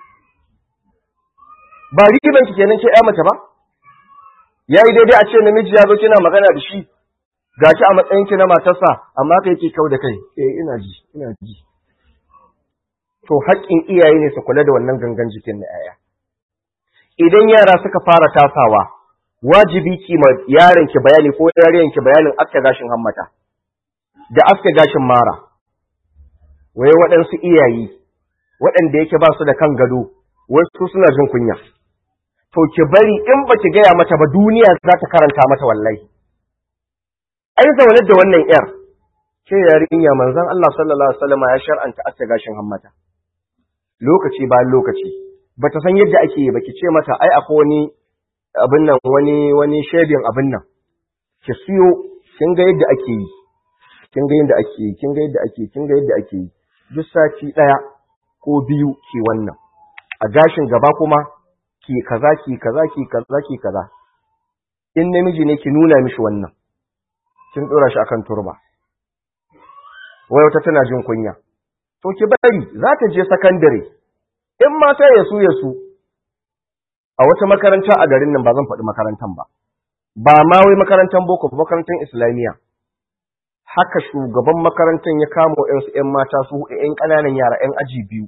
ba riban ki kenan ke ya mace ba yayi daidai a ce namiji ya zo kina magana da shi gashi a matsayin ki na matarsa amma kai ke kau da kai eh ina ji ina ji to haƙƙin iyaye ne su kula da wannan gangan jikin na yaya idan yara suka fara tasawa wajibi ki ma yaron ki bayani ko yariyan ki bayanin aske gashin hammata da aske gashin mara waye waɗansu iyayi waɗanda yake ba su da kan gado wasu suna jin kunya to ki bari in ba ki gaya mata ba duniya za ta karanta mata wallahi ai zaune da wannan yar ke yarinya manzon Allah sallallahu alaihi wasallam ya shar'anta aske gashin hammata lokaci bayan lokaci bata san yadda ake yi ba ki ce mata ai akwai wani abin nan wani wani shedin abin nan ki siyo kin ga yadda ake yi kin ga yadda ake yi kin ga yadda ake yi kin ga yadda ake yi duk sati daya ko biyu ki wannan a gashin gaba kuma ki kaza ki kaza ki kaza ki kaza in namiji ne ki nuna mishi wannan kin dora shi akan turba wai wata tana jin kunya to ki bari za ta je sakandare in mata ya su ya su a wata makaranta a garin nan ba zan faɗi makarantan ba ba ma wai makarantan boko ba makarantan islamiyya haka shugaban makarantan ya kama ƴansu ƴan mata su huɗu ƴan ƙananan yara ƴan aji biyu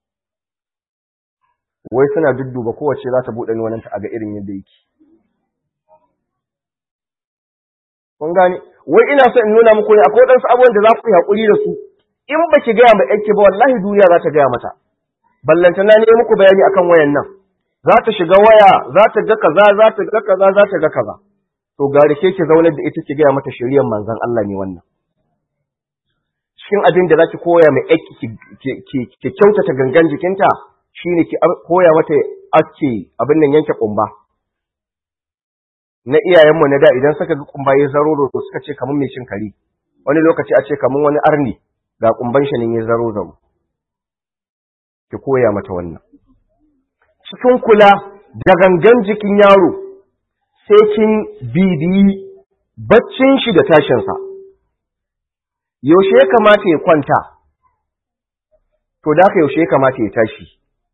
wai suna dudduba kowace za ta buɗe nonanta a ga irin yadda yake kun gane wai ina so in nuna muku ne akwai waɗansu abubuwan da za ku yi haƙuri da su in ba ki gaya ma ƴanki ba wallahi duniya za ta gaya mata ballanta na ne muku bayani akan wayan nan za ta shiga waya za ta ga kaza za ta ga kaza za ta ga kaza to gari ke ki zaunar da ita ki gaya mata shiriyar manzon Allah ne wannan cikin abin da zaki koya mai aiki ki kyautata gangan jikinta shine ki koya mata ake abin nan yanke kumba na iyayenmu na da idan suka ga kumba ya zaro da suka ce kamar mai cin kare wani lokaci a ce kamar wani arni ga kumban shi ne ya zaro zaro ki koya mata wannan cikin kula da gangan jikin yaro sai kin bibiyi baccin shi da tashinsa yaushe ya kamata ya kwanta to da yaushe ya kamata ya tashi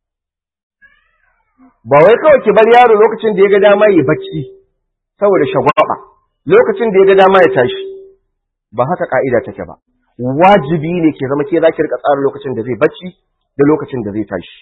ba wai kawai ki bar yaro lokacin da ya ga dama ya bacci saboda shagwaba lokacin da ya ga dama ya tashi ba haka ka'ida take ba wajibi ne ke zama ke za ki rika tsara lokacin da zai bacci da lokacin da zai tashi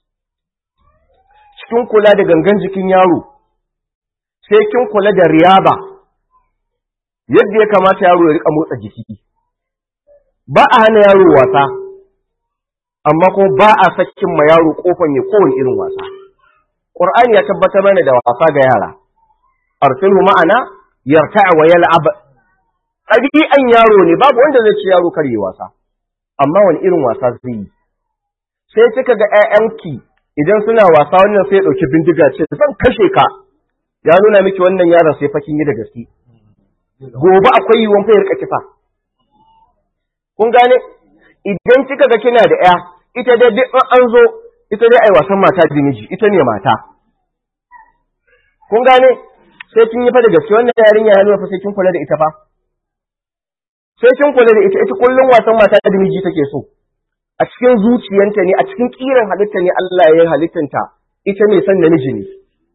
cikin kula da gangan jikin yaro sai kin kula da riyaba yadda ya kamata yaro ya rika motsa jiki ba a hana yaro wasa amma kuma ba a sakin ma yaro kofan ya kowane irin wasa Qur'ani ya tabbatar mana da wasa ga yara arsilhu ma'ana yarta'a wa yal'ab ɗabi'an yaro ne babu wanda zai ci yaro kar yi wasa amma wani irin wasa zai yi sai kika ga ƴaƴanki idan suna wasa wannan sai ya ɗauki bindiga ce zan kashe ka ya nuna miki wannan yaron sai fakin yi da gaske gobe akwai yiwuwan fa ya rika kisa kun gane idan kika ga kina da ƴa ita dai duk an zo ita dai ai wasan mata da miji ita ne mata kun gane sai kin yi fa da gaske wannan yarinya ya nuna fa sai kin kula da ita fa sai kin kula da ita ita kullum wasan mata da miji take so a cikin zuciyanta ne a cikin kiran halitta ne Allah ya yi halittanta ita ne san namiji ne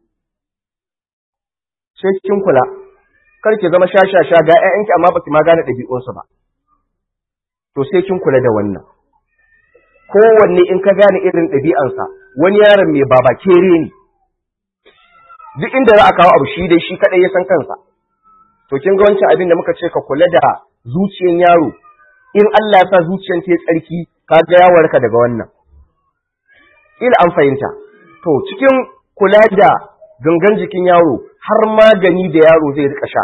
sai kin kula kar ki zama shashasha ga ƴaƴanki amma baki ma gane ɗabi'unsu ba to sai kin kula da wannan kowanne in ka gane irin ɗabi'ansa wani yaron mai baba kere ne duk inda za a kawo abu shi dai shi kaɗai ya san kansa to kin ga wancan abin da muka ce ka kula da zuciyan yaro in Allah ya sa zuciyan ta tsarki ka ga ya warka daga wannan ila an fahimta to cikin kula da gangan jikin yaro har magani da yaro zai rika sha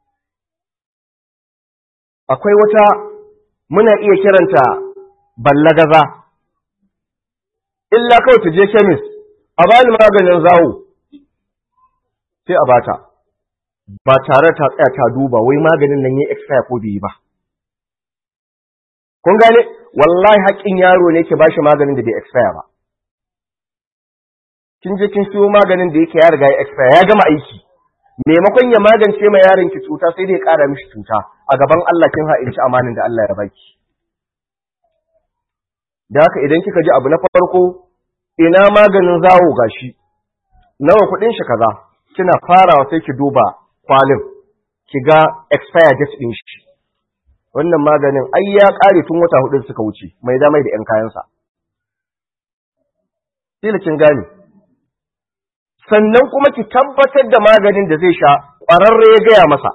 akwai wata muna iya kiranta ballagaza illa kawai ta je kemis a bani maganin zawo sai a bata ba tare ta tsaya ta duba wai maganin nan yayi expire ko bai yi ba kun gane wallahi haƙƙin yaro ne ke bashi maganin da bai expire ba kin je kin siyo maganin da yake ya riga ya expire ya gama aiki maimakon ya magance ma yaron ki cuta sai dai ya ƙara mishi cuta a gaban Allah kin ha'inci amanin da Allah ya baki da haka idan kika ji abu na farko ina maganin zawo gashi nawa kuɗin shi kaza kina farawa sai ki duba kwalin ki ga expire date din shi wannan maganin ai ya ƙare tun wata hudu suka wuce mai da mai da 'yan kayansa kila kin gane sannan kuma ki tabbatar da maganin da zai sha ƙwararre ya gaya masa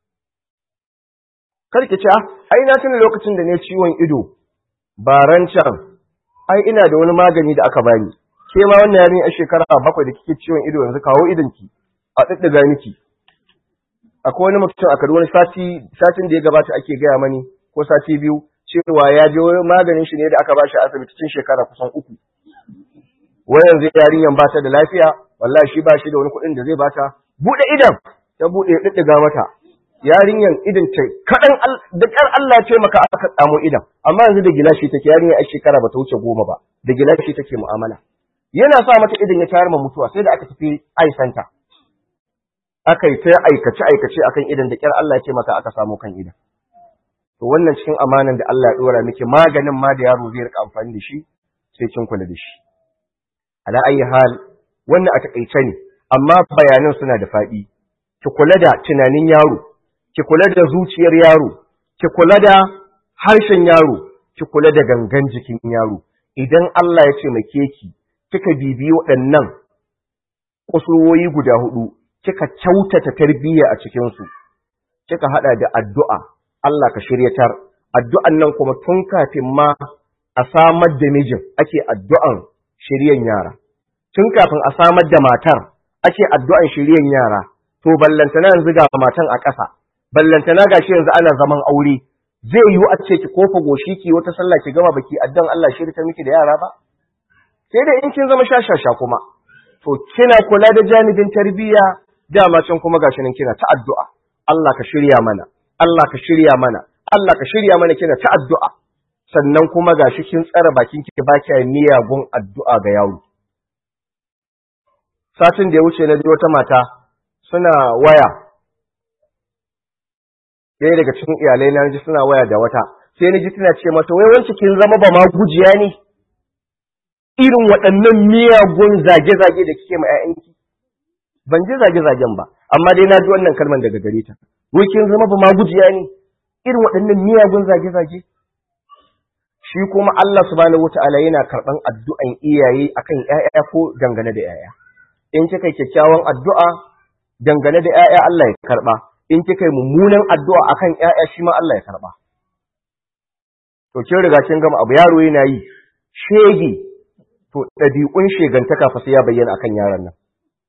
kar ki ce ai na tuna lokacin da ne ciwon ido baran can ai ina da wani magani da aka bani ke ma wannan yarin a shekara bakwai da kike ciwon ido yanzu kawo idonki a ɗiɗɗiga miki akwai wani mutum a Kaduna sati satin da ya gabata ake gaya mani ko sati biyu cewa ya je wani maganin shi ne da aka bashi a asibiti cikin shekara kusan uku wai yanzu yarinyan ba ta da lafiya wallahi shi ba shi da wani kuɗin da zai bata buɗe idan ta buɗe ɗiɗɗiga mata yarinyan idan ta kaɗan da ƙar Allah ya taimaka aka tsamo idan amma yanzu da gilashi take yarinyan a shekara ba ta wuce goma ba da gilashi take mu'amala yana sa mata idan ya tayar ma mutuwa sai da aka tafi aisanta aka yi ta aikace aikace akan idan da ƙyar Allah ya taimaka aka samu kan idan to wannan cikin amanan da Allah ya dora miki maganin ma da yaro zai rika amfani da shi sai kin kula da shi ala ayi hal wannan a takaice ne amma bayanan suna da faɗi ki kula da tunanin yaro ki kula da zuciyar yaro ki kula da harshen yaro ki kula da gangan jikin yaro idan Allah ya taimake ki kika bibiyi waɗannan kusurwoyi guda hudu kika kyautata tarbiyya a cikin su kika hada da addu'a Allah ka shiryatar addu'an nan kuma tun kafin ma a samar da mijin ake addu'an shiryan yara tun kafin a samar da matar ake addu'an shiryan yara to ballantana yanzu ga matan a ƙasa ballantana gashi yanzu ana zaman aure zai yiwu a ce ki kofa goshi ki wata sallah ki gama baki addan Allah shirya miki da yara ba sai dai in kin zama shashasha kuma to kina kula da janibin tarbiyya dama can kuma gashi nan kina ta addu'a Allah ka shirya mana Allah ka shirya mana Allah ka shirya mana kina ta addu'a sannan kuma gashi kin tsara bakin ki ba ki miyagun addu'a ga yaro satin da ya wuce na ji wata mata suna waya ɗaya daga cikin iyalai na ji suna waya da wata sai na ji tana ce mata wai wance kin zama ba ma gujiya ne irin waɗannan miyagun zage-zage da kike ma 'ya'yanki ban ji zage-zagen ba amma dai na ji wannan kalman daga gare ta wai kin zama ba ma gujiya ne irin waɗannan miyagun zage-zage shi kuma Allah subhanahu wata'ala yana karɓan addu'an iyaye akan ƴaƴa ko dangane da ƴaƴa in kika yi kyakkyawan addu'a dangane da ƴaƴa Allah ya karɓa in kika yi mummunan addu'a akan ƴaƴa shi ma Allah ya karɓa to kin riga kin gama abu yaro yana yi shege to ɗabi'un shegantaka fa sai ya bayyana akan yaron nan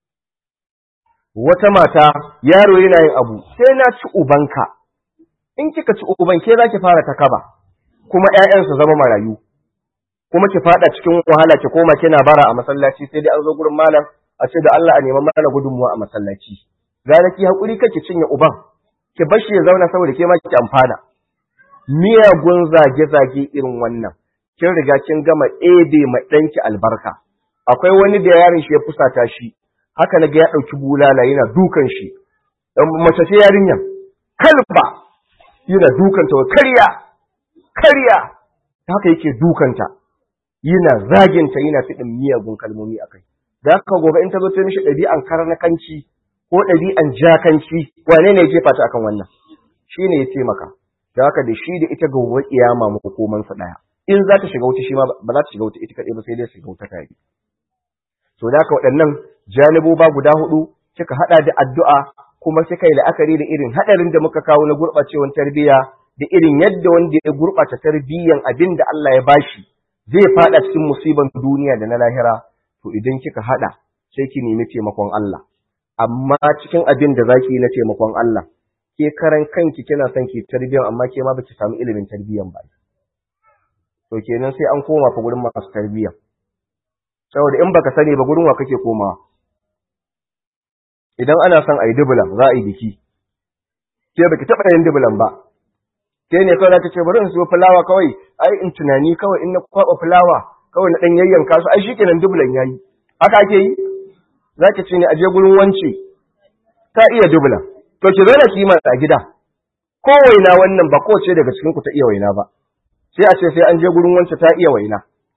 wata mata yaro yana yin abu sai na ci ubanka in kika ci uban ke za ki fara ta kaba kuma ƴaƴan su zama marayu kuma ki fada cikin wahala ki koma kina bara a masallaci sai dai an zo gurin malam a ce da Allah a neman mana gudunmuwa a masallaci gara ki hakuri kake cinye uban ki bar shi ya zauna saboda ke ma ki amfana miyagun zage-zage irin wannan kin riga kin gama ebe ma ɗanki albarka akwai wani da yaron shi ya fusata shi haka na ga ya ɗauki bulala yana dukan shi mace ce yarinyar kalba yana dukanta wa karya karya haka yake dukanta yana zaginta yana fiɗin miyagun kalmomi a kai da haka gobe in ta zo ta mishi ɗabi'an karnakanci ko ɗabi'an jakanci wane ne ya jefa ta akan wannan shi ne ya taimaka da haka da shi da ita gobe kiyama makomansa ɗaya in za ta shiga wuta shi ma ba za ta shiga wuta ita kaɗai ba sai dai shiga wuta tare to da haka waɗannan janiboba guda hudu kika haɗa da addu'a kuma kika yi la'akari da irin haɗarin da muka kawo na gurɓacewar tarbiyya da irin yadda wanda ya gurɓata tarbiyyan abin da Allah ya bashi zai faɗa cikin musiban duniya da na lahira to idan kika haɗa sai ki nemi taimakon Allah amma cikin abin da zaki yi na taimakon Allah ke karan kanki kina son ki tarbiyyan amma ke ma baki samu ilimin tarbiyyan ba to kenan sai an koma fa gurin masu tarbiyya saboda in baka sani ba gurin wa kake komawa idan ana son a yi dubulan za a yi biki ke baki taɓa yin dubulan ba ke ne kawai ta ce bari in siyo fulawa kawai ai in tunani kawai in na kwaɓa fulawa kawai na ɗan yayyanka su ai shi kenan dubulan ya yi haka ake yi za ki ce ne a je gurin wance ta iya dubulan to ki zo na kima a gida ko waina wannan ba kowace daga cikin ku ta iya waina ba sai a ce sai an je gurin wance ta iya waina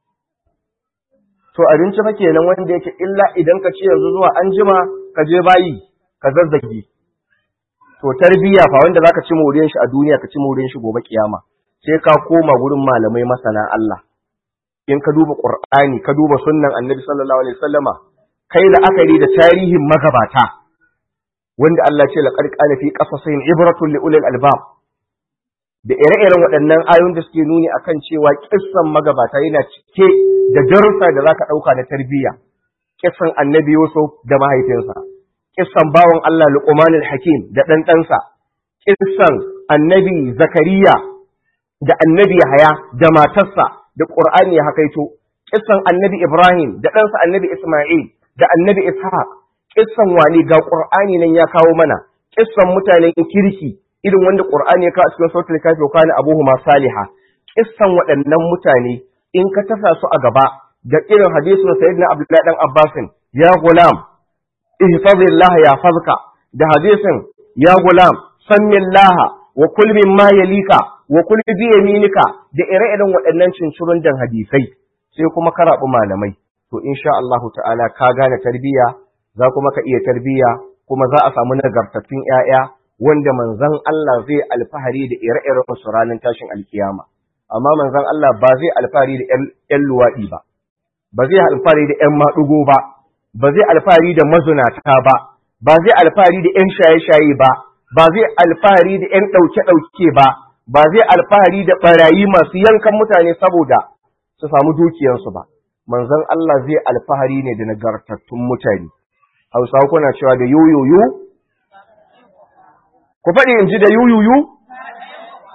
to abinci fa kenan wanda yake illa idan ka ce yanzu zuwa an jima ka je bayi ka zazzage to tarbiyya fa wanda zaka ci moriyan shi a duniya ka ci moriyan shi gobe kiyama sai ka koma gurin malamai masana Allah in ka duba Qur'ani ka duba sunnan Annabi sallallahu alaihi wasallama kai la'akari da tarihin magabata wanda Allah ce laqad qala fi qasasihim ibratun li ulil albab da ire-iren waɗannan ayoyin da suke nuni akan cewa kissan magabata yana cike da darussa da zaka ɗauka na tarbiyya kissan annabi Yusuf da mahaifinsa kissan bawan Allah Luqman hakim da ɗan ɗansa kissan annabi Zakariya da annabi Yahaya da matarsa da Qur'ani ya hakaito kissan annabi Ibrahim da ɗansa annabi Isma'il da annabi Ishaq kissan wani ga Qur'ani nan ya kawo mana kissan mutanen kirki irin wanda Qur'ani ya kawo a cikin sautul kafi wa kana abuhuma saliha kissan waɗannan mutane in ka tasa su a gaba da irin hadisin sayyidina Abdullahi dan Abbasin ya gulam ihfazillah ya fazka da hadisin ya gulam sammillaha wa kul mimma yalika wa kul bi yaminika da ire-iren waɗannan cincirun dan hadisai sai kuma karabu malamai to insha Allah ta'ala ka gane tarbiyya za kuma ka iya tarbiyya kuma za a samu nagartattun ƴaƴa wanda manzon Allah zai alfahari da ire-iren su ranar tashin alkiyama amma manzon Allah ba zai alfahari da ƴan luwaɗi ba ba zai alfahari da ƴan maɗugo ba ba zai alfahari da mazunata ba ba zai alfahari da ƴan shaye-shaye ba ba zai alfahari da ƴan ɗauke-ɗauke ba ba zai alfahari da ɓarayi masu yankan mutane saboda su samu dukiyarsu ba manzon Allah zai alfahari ne da nagartattun mutane Hausawa kuna cewa da yoyoyo ku faɗi in ji da yuyuyu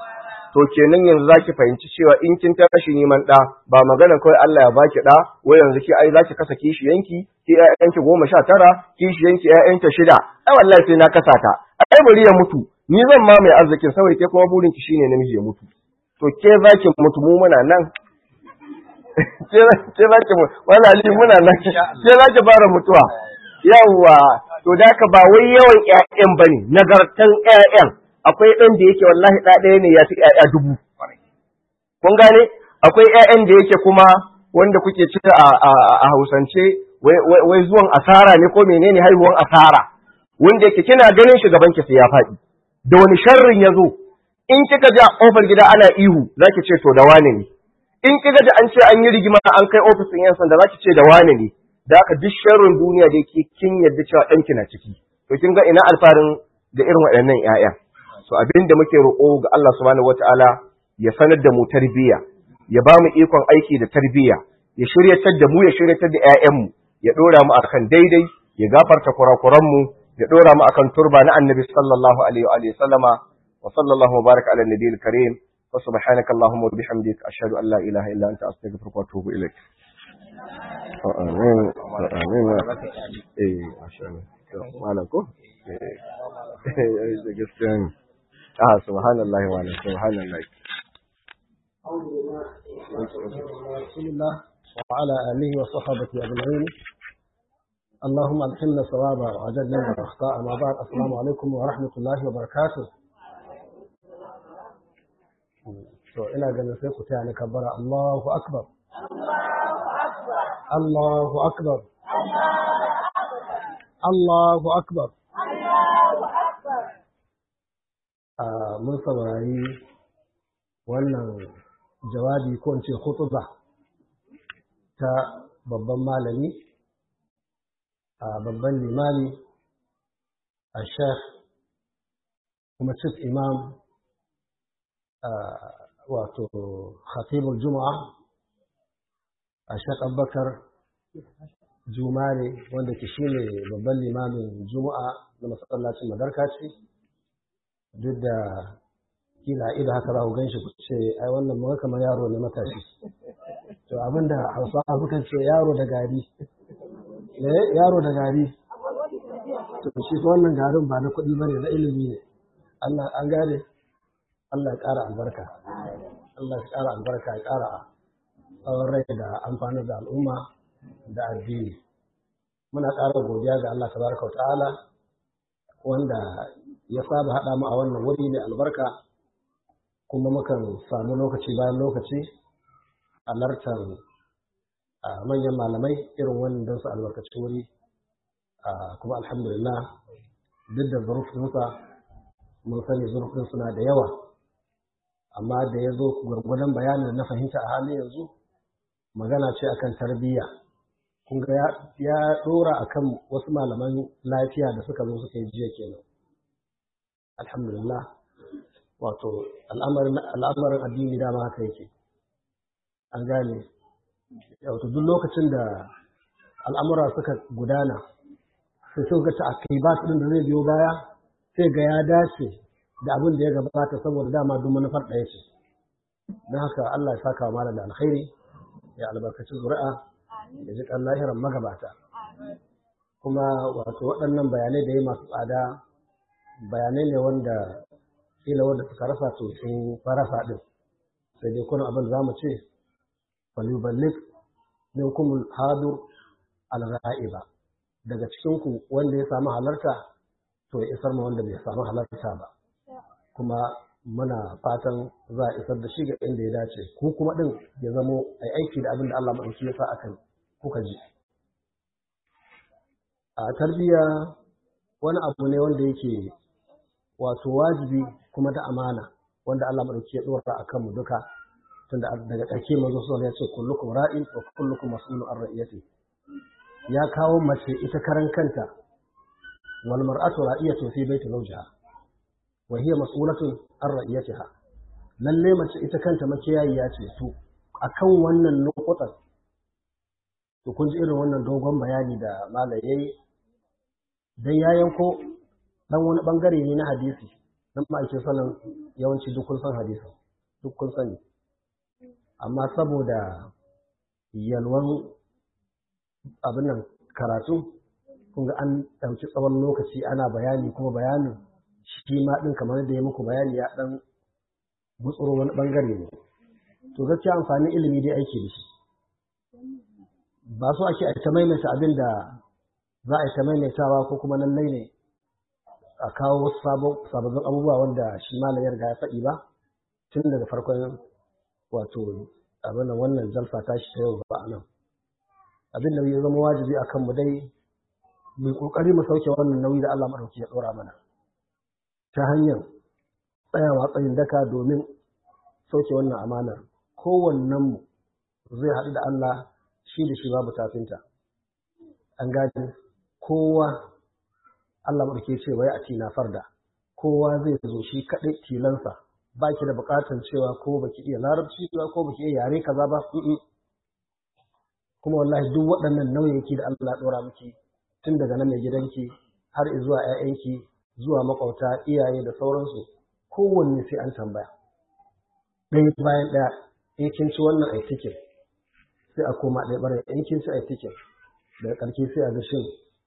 to kenan yanzu zaki fahimci cewa in kin tashi neman ɗa ba magana kawai Allah ya baki ɗa wai yanzu ki ai zaki kasa kishiyanki ki ƴaƴanki goma sha tara kishiyanki ƴaƴanta shida ai wallahi sai na kasa ta ai bari ya mutu ni zan ma mai arzikin saboda ke kuma burin ki shine namiji ya mutu to ke zaki mutu mu muna nan ke zaki mutu wala ali muna nan ke zaki fara mutuwa yawwa to da ka ba wai yawan ƴaƴan bane nagartan ƴaƴan akwai ɗan da yake wallahi ɗa ɗaya ne ya fi ƴaƴa dubu kun gane akwai ƴaƴan da yake kuma wanda kuke ci a Hausance wai zuwan asara ne ko menene haihuwan asara wanda yake kina ganin shi gaban ki sai ya faɗi da wani sharrin ya zo in kika ji a ƙofar gida ana ihu zaki ce to da wane ne in kika ji an ce an yi rigima an kai ofisin yan sanda zaki ce da wane ne da haka duk sharrin duniya da yake kin yadda cewa ɗanki na ciki to kin ga ina alfarin da irin waɗannan ƴaƴa so abin da muke roƙo ga Allah subhanahu wataala ya sanar da mu tarbiyya ya ba mu ikon aiki da tarbiyya ya shiryatar da mu ya shiryatar da ƴaƴanmu ya ɗora mu akan daidai ya gafarta kurakuran mu ya ɗora mu akan turba na annabi sallallahu alaihi wa alihi sallama wa sallallahu wa baraka ala nabiyil karim wa subhanaka allahumma wa bihamdika ashhadu an la ilaha illa anta astaghfiruka wa atubu ilaik amin amin eh masha Allah malam ko eh da gaskiya ne ah subhanallahi wa subhanallahi رسول الله وعلى آله وصحبه أجمعين اللهم ألهمنا الصواب وعجلنا من الأخطاء ما بعد السلام عليكم ورحمة الله وبركاته to ina ganin sai ku taya ni kabbara Allahu akbar Allahu akbar Allahu akbar mun saurari wannan jawabi ko in ce khutuba ta babban malami a babban limami a sheikh kuma chief imam wato khatibul juma'a a sheikh abubakar jumare wanda ke shine babban limamin juma'a na masallacin madarkaci duk da kila ido haka za ku gan shi ku ce ai wannan ma kamar yaro ne matashi to abinda hausawa sukan ce yaro da gari eh yaro da gari to shi ko wannan garin ba na kuɗi bane na ilimi ne Allah an gane Allah ya ƙara albarka Allah ya ƙara albarka ya ƙara tsawon rai da amfani da al'umma da addini muna ƙara godiya ga Allah tabaraka wa ta'ala wanda ya saba haɗa mu a wannan wuri mai albarka kuma mukan samu lokaci bayan lokaci alartar manyan malamai irin wannan don su albarkaci wuri kuma alhamdulillah duk da zurfinsa mun sani zurfin suna da yawa amma da ya zo gwargwadon bayanin da na fahimta a halin yanzu magana ce akan tarbiyya kun ga ya dora akan wasu malaman lafiya da suka zo suka yi jiya kenan alhamdulillah wato al'amarin addini dama haka yake an gane wato duk lokacin da al'amura suka gudana sai suka ci akibat din da zai biyo baya sai ga ya dace da abin da ya gabata saboda dama duk manufar ɗaya ce don haka Allah ya saka wa malam da alkhairi ya albarkaci zuri'a ya ji kan lahiran magabata kuma wato waɗannan bayanai da ya masu tsada bayanai ne wanda kila wanda suka rasa to sun farasa din sai dai kuna abin za mu ce falyuballik minkum hadur al-ra'iba daga cikin ku wanda ya samu halarta to ya isar ma wanda bai samu halarta ba kuma muna fatan za a isar da shi ga inda ya dace ku kuma din ya zamo ai aiki da abin da Allah madauki ya sa akan kuka ji a tarbiyya wani abu ne wanda yake wato wajibi kuma da amana wanda Allah madauki ya dora a kanmu duka tunda daga ƙarshe manzo sallallahu ya ce kullukum ra'in wa kullukum mas'ulun an ra'iyati ya kawo mace ita karan kanta wal mar'atu ra'iyatu fi baiti zawjiha wa hiya mas'ulatun an ra'iyatiha lalle mace ita kanta makiyayiya ce to akan wannan nukutan to kun ji irin wannan dogon bayani da malai yayi dan ya yanko dan wani bangare ne na hadisi dan ma'aikin sallan yawanci duk kun san hadisin duk kun sani amma saboda yalwan abin nan karatu kun ga an ɗauki tsawon lokaci ana bayani kuma bayanin shi ma ɗin kamar da ya muku bayani ya ɗan gutsuro wani ɓangare ne to gaskiya amfanin ilimi dai aiki da shi ba so ake a ta maimaita abin da za a yi ta maimaitawa ko kuma lallai ne a kawo wasu sababbin abubuwa wanda shi malam ya riga ya faɗi ba tun daga farkon wato abin nan wannan jalfa ta shi ta yau ba a nan abin da ya zama wajibi a kanmu dai mai ƙoƙari mu sauke wannan nauyi da Allah maɗauki ya ɗora mana ta hanyar tsayawa tsayin daka domin sauke wannan amanar kowannenmu zai haɗu da Allah shi da shi babu tafinta an gaji kowa Allah maɗauki ce wai a tina farda kowa zai zo shi kaɗai tilansa ba ki da buƙatar cewa ko baki iya larabci ba ko baki iya yare kaza ba kuma wallahi duk waɗannan nauyin da Allah ɗora miki tun daga nan mai gidanki har zuwa ‘ya'yanki zuwa makwauta iyaye da sauransu kowanne sai an tambaya ɗaya bayan ɗaya in kin ci wannan ai tikin sai a koma ɗaya ɓarai in kin ci ai tikin daga ƙarshe sai a ga shin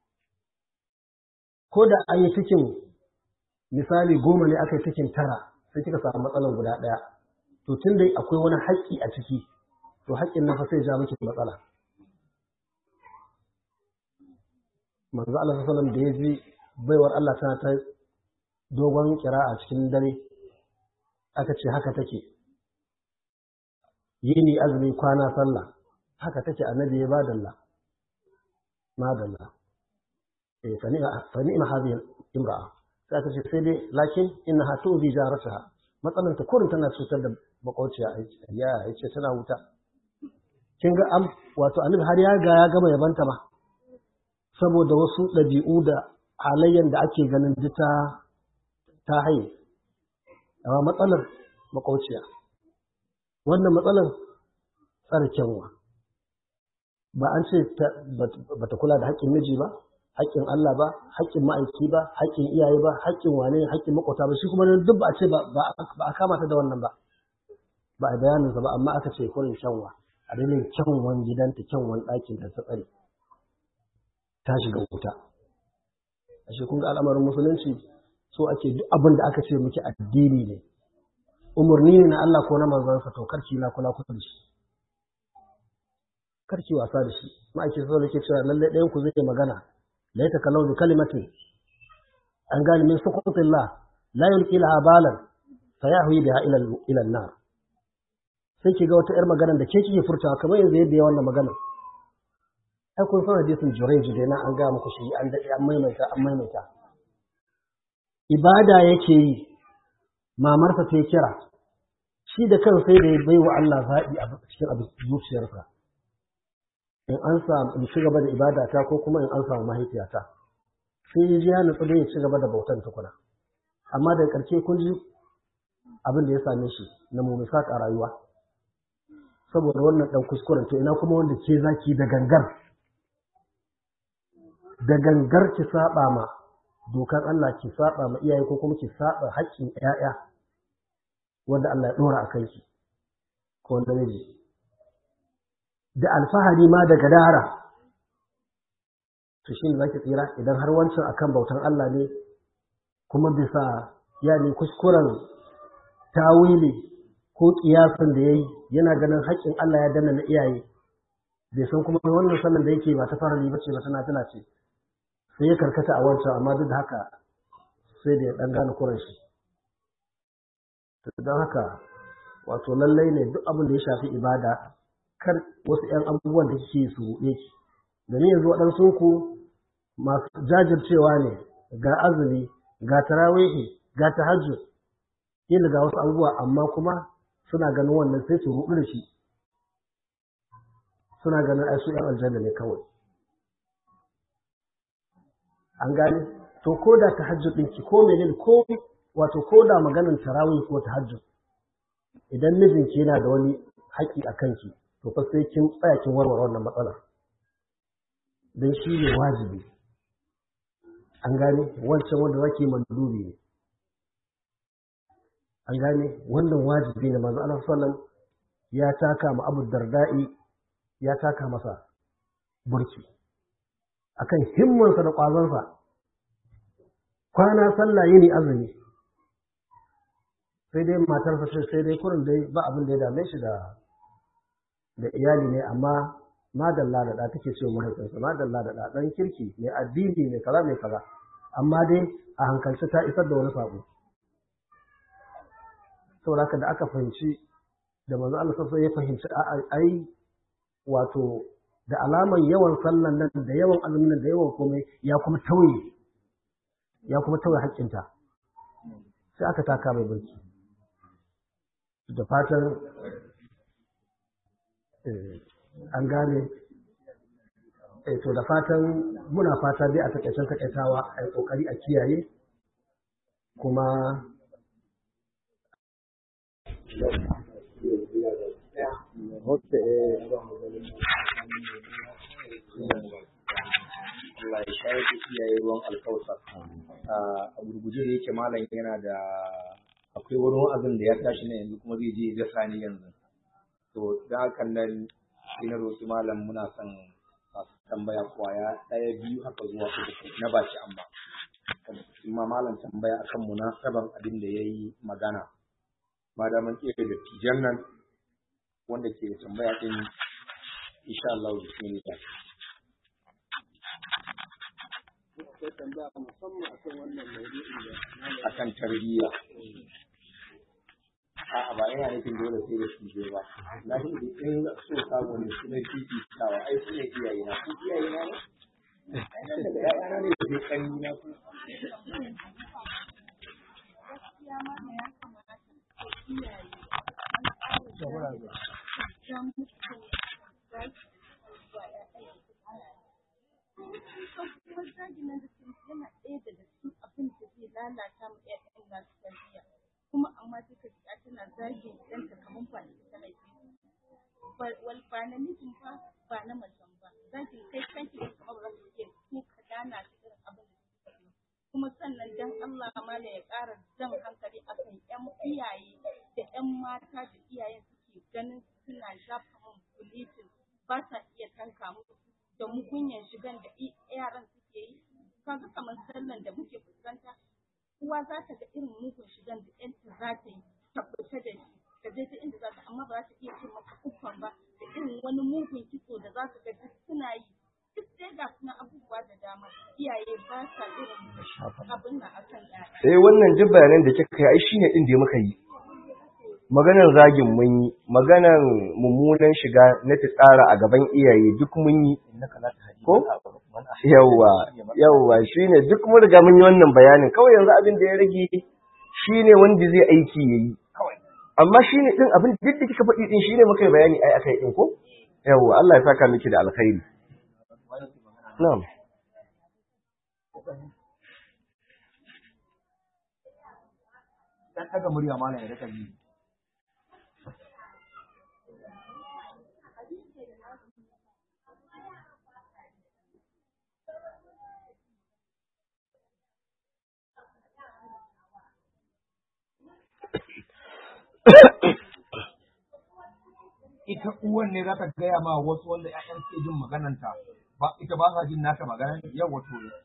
ko da an yi tikin misali goma ne aka yi tikin tara sai kika samu matsalar guda ɗaya to tun dai akwai wani haƙƙi a ciki to haƙƙin nan fa sai ja miki matsala manzo Allah sallallahu da ya ji baiwar Allah tana ta dogon kira a cikin dare aka ce haka take yini azumi kwana sallah haka take annabi ya badalla madalla eh fa ni'ma hadhihi imra'a sai aka ce sai dai lakin innaha tuzi jarataha matsalan ta kurin tana cutar da makwauciya ya yace tana wuta kin ga am wato annabi har ya ga ya gama yabanta ma saboda wasu ɗabi'u da halayen da ake ganin ji ta ta haye amma matsalar makwauciya wannan matsalar tsare kyanwa ba an ce ba ta kula da haƙƙin miji ba haƙƙin Allah ba haƙƙin ma'aiki ba haƙƙin iyaye ba haƙƙin wane haƙƙin makwata ba shi kuma duk ba a ce ba a kama ta da wannan ba ba a bayaninsa ba amma aka ce kurin kyanwa a dalilin kyanwan gidanta kyanwan ɗakin da ta tsare ta shiga wuta ashe kun ga al'amarin musulunci so ake duk abin da aka ce miki addini ne umarni ne na Allah ko na manzansa to karki na kula kusa da shi karki wasa da shi ma'aiki sau da ke cewa lallai ɗayan ku zai magana la ta kalau bi kalimatin an gane min sukutillah la yulqi laha balan fa yahwi biha ila ila an-nar sai ki ga wata yar magana da ke kike furtawa kamar yanzu yadda ya wannan magana ai kun san hadisin Jurayj da na an ga muku shi an dade an maimaita an maimaita ibada yake yi mamarsa ta kira shi da kan sai da ya bai wa Allah zaɓi a cikin abin zuciyarsa in an samu in ci gaba da ibada ta ko kuma in an samu mahaifiyata sai ya ji ya nutsu da ya ci gaba da bautan tukuna amma daga ƙarshe kun ji abin da ya same shi na mumisat a rayuwa saboda wannan ɗan kuskuren to ina kuma wanda ke zaki da gangar da gangar ki saba ma dokar Allah ki saba ma iyaye ko kuma ki saba haƙƙin ƴaƴa wanda Allah ya dora a kanki ko wanda miji da alfahari ma da gadara to shine zaki tsira idan har wancan akan bautan Allah ne kuma bisa yani kuskuren tawili ko kiyasan da yayi yana ganin haƙƙin Allah ya danna na iyaye bai san kuma wannan sallan da yake ba ta fara bace ba tana tana ce sai ya karkata a wancan amma duk da haka sai da ya ɗan gane kuran shi don haka wato lallai ne duk abin da ya shafi ibada kar wasu 'yan abubuwan da kike su ruɗe ki domin yanzu waɗansu ku masu jajircewa ne ga azumi ga tarawihi ga tahajjud yin ga wasu abubuwa amma kuma suna ganin wannan sai su ruɗu da shi suna ganin ai su 'yan aljanna ne kawai an gane to ko da tahajjud ɗinki ko menene ko wato ko da maganin tarawih ko tahajjud idan mijinki yana da wani haƙƙi a kanki to fa sai kin tsaya kin warware wannan matsalar dan shi ne wajibi an gane wancan wanda zaki mandubi ne an gane wannan wajibi ne manzo Allah sallam ya taka ma Abu Darda'i ya taka masa burki akan himmansa da ƙwazonsa kwana sallah yini azumi sai dai matarsa sai sai dai kurin dai ba abin da ya dame shi da da iyali ne amma madalla da da take cewa mahaifinsa madalla da da dan kirki mai addini mai kaza mai kaza amma dai a hankalci ta isar da wani sako saboda haka da aka fahimci da manzo Allah sai ya fahimci ai wato da alaman yawan sallan nan da yawan azumin nan da yawan komai ya kuma tauye ya kuma tauye haƙƙinta sai aka taka mai burki da fatan an gane to da fatan muna fata dai a takaicen takaitawa a yi ƙoƙari a kiyaye kuma Allah ya shayar da iyaye ruwan alkausa a gurguje da yake malam yana da akwai wani wa'azin da ya tashi na yanzu kuma zai je ya sani yanzu to da hakan nan sai na roƙi malam muna son masu tambaya kwaya ɗaya biyu haka zuwa uku na baki amma ma malam tambaya akan munasaban abin da ya yi magana ma da mun ƙera da tijan nan wanda ke da tambaya ɗin insha Allah da shi ne akan tarbiyya a'a ba yana nufin dole sai da shi ba na shi da in so samu ne su ne fifitawa ai su ne iyaye na ku iyaye na ne ai daga ya'yana ne da kan na ku kuma amma duka ta tana zagin ɗanta kamar ba ita ta haife wal ba na mijin ba ba na macen ba zagin kai kanki da kamar ba za iya ko ka dana ta irin abin da suka yi kuma sannan dan Allah mala ya ƙara jan hankali akan ƴan iyaye da ƴan mata da iyayen suke ganin suna shafa man bulitin ba sa iya tanka musu da mugunyan shigan da yaran suke yi kaga kamar sallan da muke fuskanta uwa za ta ga irin mugun shigan da ƴanta za ta yi tabbata da shi ka je ta inda za ta amma ba za ta iya ce maka uffan ba da irin wani mugun kitso da za ka ga duk suna yi duk dai ga suna abubuwa da dama iyaye ba sa irin abin nan akan yaya eh wannan duk bayanan da kika yi ai shine din da muka yi maganar zagin mun yi maganar mummunan shiga na tsara a gaban iyaye duk mun yi ko yawwa yawwa shine duk mun riga mun yi wannan bayanin kawai yanzu abin da ya rage shine wanda zai aiki yayi amma shine din abin duk da kika faɗi din shine muka yi bayani ai akai din ko yawwa Allah ya saka miki da alkhairi na'am dan daga murya malam ya rika yi ita uwan ne za ta gaya ma wasu wanda ‘ya'yan suke jin magananta ba ita ba sa jin naka magana yau wato ne.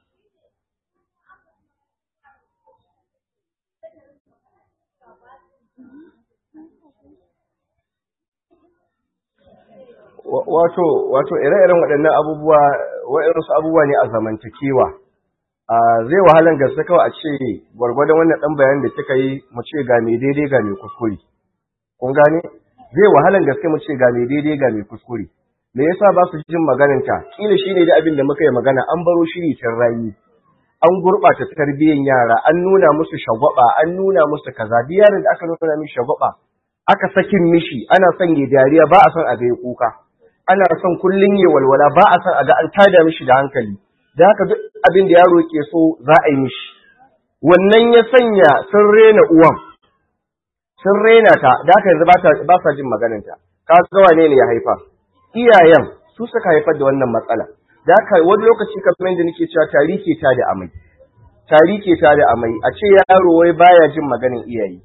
wato wato ire-iren waɗannan abubuwa waɗansu abubuwa ne a zamantakewa a zai wahalan gaske kawai a ce gwargwadon wannan ɗan bayanin da kika yi mu ce ga mai daidai ga mai kuskure kun gane zai wahalan gaske mu ce ga mai daidai ga mai kuskure me yasa ba su jin magananta kila shine da abin da muka yi magana an baro shiri tun rayi an gurɓata tarbiyyar yara an nuna musu shagwaba an nuna musu kaza duk yaron da aka nuna mishi shagwaba aka sakin mishi ana son ya dariya ba a son a ga ya kuka ana son kullun ya walwala ba a son a ga an tada mishi da hankali da haka duk abin da yaro ke so za a yi mishi wannan ya sanya sun rena uwan sun rena ta da haka yanzu ba sa jin magananta ka ga wane ne ya haifa iyayen su suka haifar da wannan matsala da haka wani lokaci kamar da nake cewa tari ke ta da amai tari ke ta da amai a ce yaro wai baya jin maganin iyaye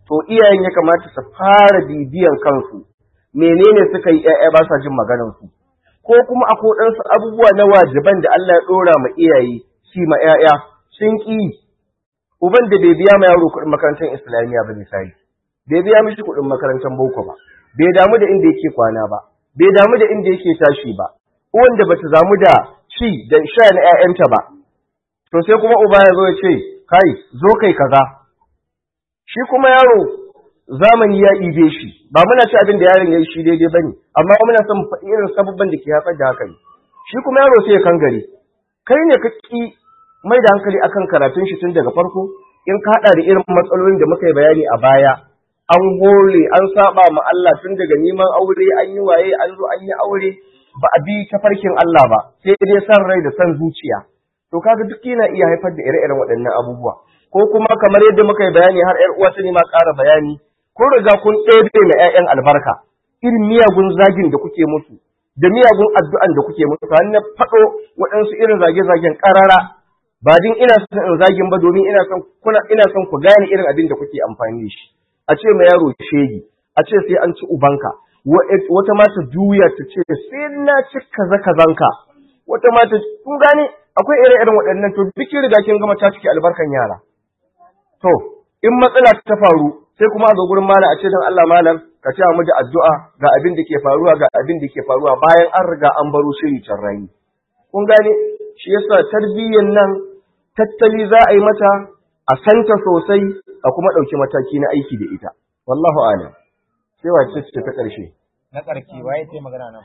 to iyayen ya kamata su fara bibiyan kansu menene suka yi ƴaƴa ba sa jin maganar su ko kuma a kodansu abubuwa na wajiban da Allah ya dora ma iyaye shi ma ƴaƴa sun ki uban da bai biya ma yaro kuɗin makarantar islamiyya ba misali bai biya mishi kuɗin makarantar boko ba bai damu da inda yake kwana ba bai damu da inda yake tashi ba uwan da bata damu da ci da sha na ƴaƴanta ba to sai kuma uba ya zo ya ce kai zo kai kaza shi kuma yaro zamani ya ibe shi ba muna ci abin da yaron ya yi shi daidai bane amma muna son faɗi irin sababban da ke haifar da haka shi kuma yaro sai ya kangare kai ne ka ki mai da hankali akan karatun shi tun daga farko in ka haɗa da irin matsalolin da muka yi bayani a baya an hole an saba ma Allah tun daga neman aure an yi waye an zo an yi aure ba a bi tafarkin Allah ba sai dai san rai da san zuciya to kaga duk yana iya haifar da ire-iren waɗannan abubuwa ko kuma kamar yadda muka yi bayani har ƴar uwa ta ne ma ƙara bayani kun riga kun ɗebe na ƴaƴan albarka irin miyagun zagin da kuke musu da miyagun addu'an da kuke musu har na faɗo waɗansu irin zage-zagen ƙarara ba din ina son in zagin ba domin ina son kuna ina son ku gane irin abin da kuke amfani da shi a ce ma yaro shegi a ce sai an ci ubanka wata mata juya ta ce sai na ci kaza kazanka wata mata kun gane akwai ire-iren waɗannan to duk riga kin gama ta ciki albarkan yara to in matsala ta faru sai kuma a zo gurin malam a ce dan Allah malam ka ce mu da addu'a ga abin da ke faruwa ga abin da ke faruwa bayan an riga an baro shiri can rayi kun gane shi yasa tarbiyyar nan tattali za a yi mata a santa sosai a kuma ɗauki mataki na aiki da ita wallahu alam sai wace ce ta ƙarshe na ƙarke waye sai magana nan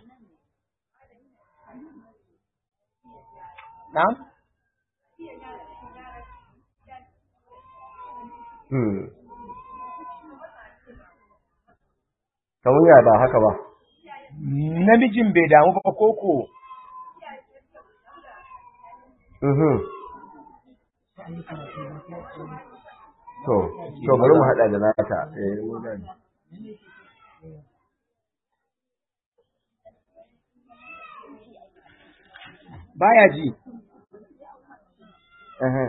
na'am hmm kamar ya ba haka ba namijin bai damu ba koko mhm to to bari mu haɗa da nata eh mu gani baya ji Ehe.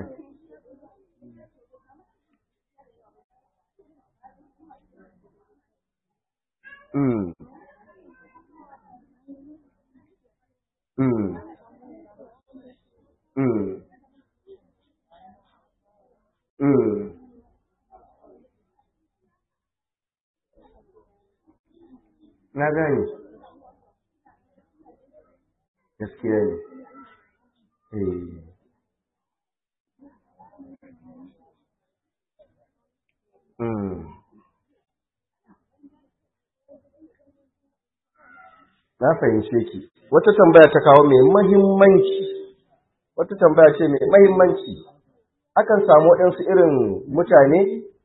Mm. Mm. Mm. Mm. Na gane. Gaskiya ne. Eh. Mm. Na fahimce ki. Wata tambaya ta kawo mai mahimmanci. Wata tambaya ce mai mahimmanci. Akan samu waɗansu irin mutane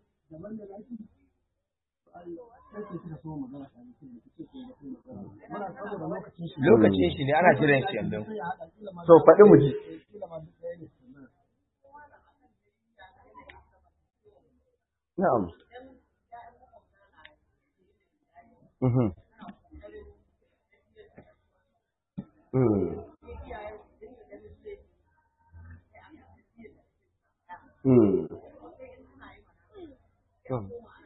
lokacin shi ne ana jiran shi yanzu to faɗi mu ji. Na'am. Mhm. Mm. Mm. Mm.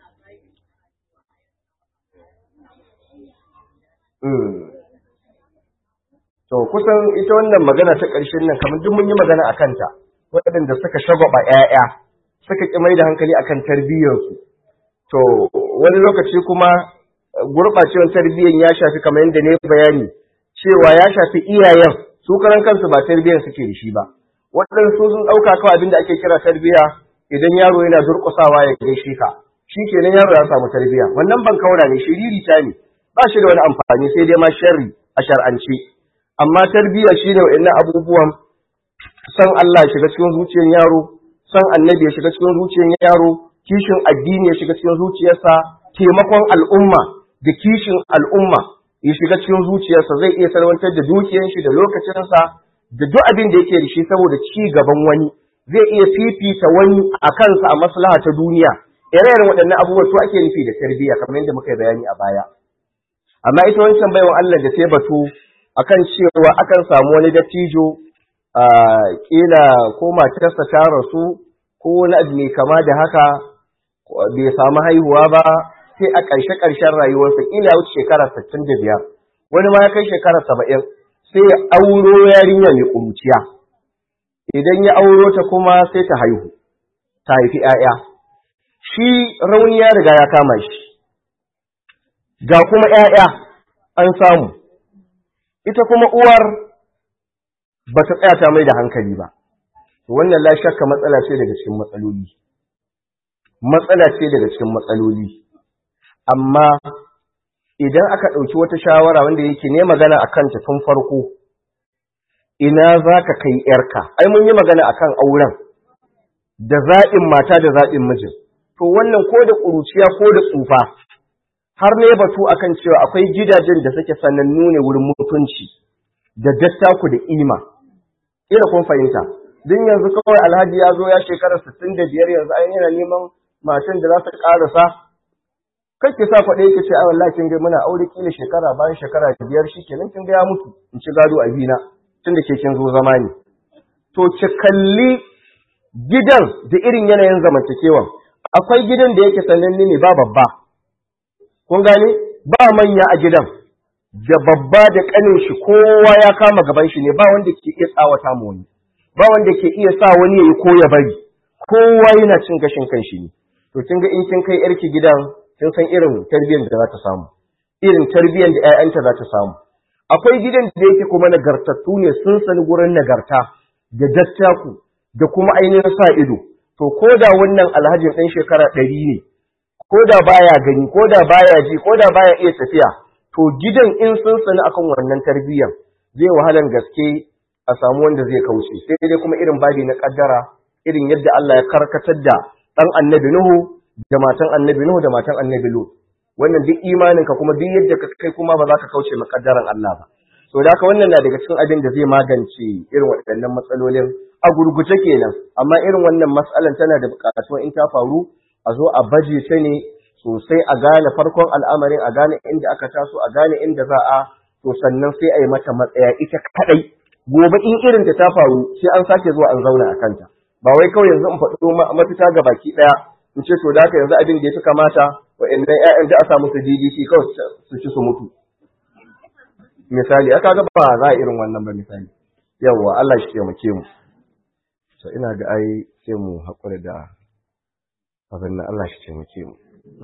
Mm. To kusan ita wannan magana ta ƙarshen nan kamar duk mun yi magana a kanta waɗanda suka shagwaba ‘ya'ya suka ƙi mai da hankali akan tarbiyyarsu. To wani lokaci kuma gurɓacewar tarbiyyar ya shafi kamar yadda ne bayani cewa ya shafi iyayen su karan kansu ba tarbiyyar suke da shi ba. Waɗansu sun ɗauka kawai abin da ake kira tarbiyya idan yaro yana durƙusawa ya gaishe ka. Shi kenan yaro ya samu tarbiyya. Wannan ban kaura ne shiriri ta ne. Ba shi da wani amfani sai dai ma sharri a shar'ance. Amma tarbiyya shine wa'annan abubuwan san Allah ya shiga cikin zuciyar yaro, san annabi ya shiga cikin zuciyar yaro, kishin addini ya shiga cikin zuciyarsa, taimakon al'umma da kishin al'umma ya shiga cikin zuciyarsa zai iya salwantar da dukiyar shi da lokacinsa da duk abin da yake da shi saboda ci gaban wani zai iya fifita wani a kansa a maslaha ta duniya ire-iren waɗannan abubuwa su ake nufi da tarbiyya kamar yadda muka yi bayani a baya amma ita wancan baiwan Allah da sai batu akan cewa akan samu wani dattijo a kila ko matarsa ta rasu ko wani abu mai kama da haka bai samu haihuwa ba sai a ƙarshe ƙarshen rayuwarsa kila ya wuce shekara sittin da biyar wani ma ya kai shekara saba'in sai ya auro yarinya mai ƙuruciya idan ya auro ta kuma sai ta haihu ta haifi ‘ya'ya shi rauni ya riga ya kama shi ga kuma ‘ya'ya an samu ita kuma uwar ba ta tsaya ta mai da hankali ba wannan la shakka matsala ce daga cikin matsaloli matsala ce daga cikin matsaloli amma idan aka ɗauki wata shawara wanda yake ne magana a kanta tun farko ina za ka kai ‘yarka ai mun yi magana a kan auren da zaɓin mata da zaɓin mijin to wannan ko da ƙuruciya ko da tsufa har ne batu akan cewa akwai gidajen da suke sanannu ne wurin mutunci da dattaku da ima ina kun fahimta din yanzu kawai alhaji ya zo ya shekara sittin da biyar yanzu an yana neman matan da za su ƙarasa kai ki sa kwaɗe ki ce ai wallahi kin ga muna aure kila shekara bayan shekara biyar shi kenan kin ga ya mutu in ci gado a bina tunda ke kin zo zama ne to ki kalli gidan da irin yanayin zamantakewan akwai gidan da yake sananne ne ba babba kun gane ba manya a gidan da babba da kanin shi kowa ya kama gaban shi ne ba wanda ke iya tsawata mu wani ba wanda ke iya sa wani yayi ko ya bari kowa yana cin gashin kan shi ne to kin ga in kin kai yarki gidan kin san irin tarbiyyar da za ta samu irin tarbiyyar da ƴaƴanta za ta samu akwai gidan da yake kuma nagartattu ne sun sani gurin nagarta da dattaku da kuma ainihin sa ido to ko da wannan alhajin ɗan shekara ɗari ne ko da baya gani ko da baya ji ko da baya iya tafiya to gidan in sun sani akan wannan tarbiyyar zai wahalan gaske a samu wanda zai kauce sai dai kuma irin babi na kaddara irin yadda Allah ya karkatar da ɗan annabi Nuhu da matan annabi Nuhu da matan annabi Lut wannan duk imaninka kuma duk yadda ka kai kuma ba za ka kauce makaddaran Allah ba so da haka wannan na daga cikin abin da zai magance irin waɗannan matsalolin a gurguje kenan amma irin wannan matsalan tana da buƙatuwa in ta faru a zo a baje ta ne sosai a gane farkon al'amarin a gane inda aka taso a gane inda za a to sannan sai a yi mata matsaya ita kadai gobe in irin ta ta faru sai an sake zuwa an zauna a kanta ba wai kawai yanzu in faɗo mafita ga baki ɗaya in ce to da haka yanzu abin da ya fi kamata wa'annan ƴaƴan da a sa musu DDC kawai su ci su mutu misali aka ga ba za a irin wannan ba misali yawwa Allah shi taimake mu so ina ga ai sai mu haƙura da abin nan Allah shi taimake mu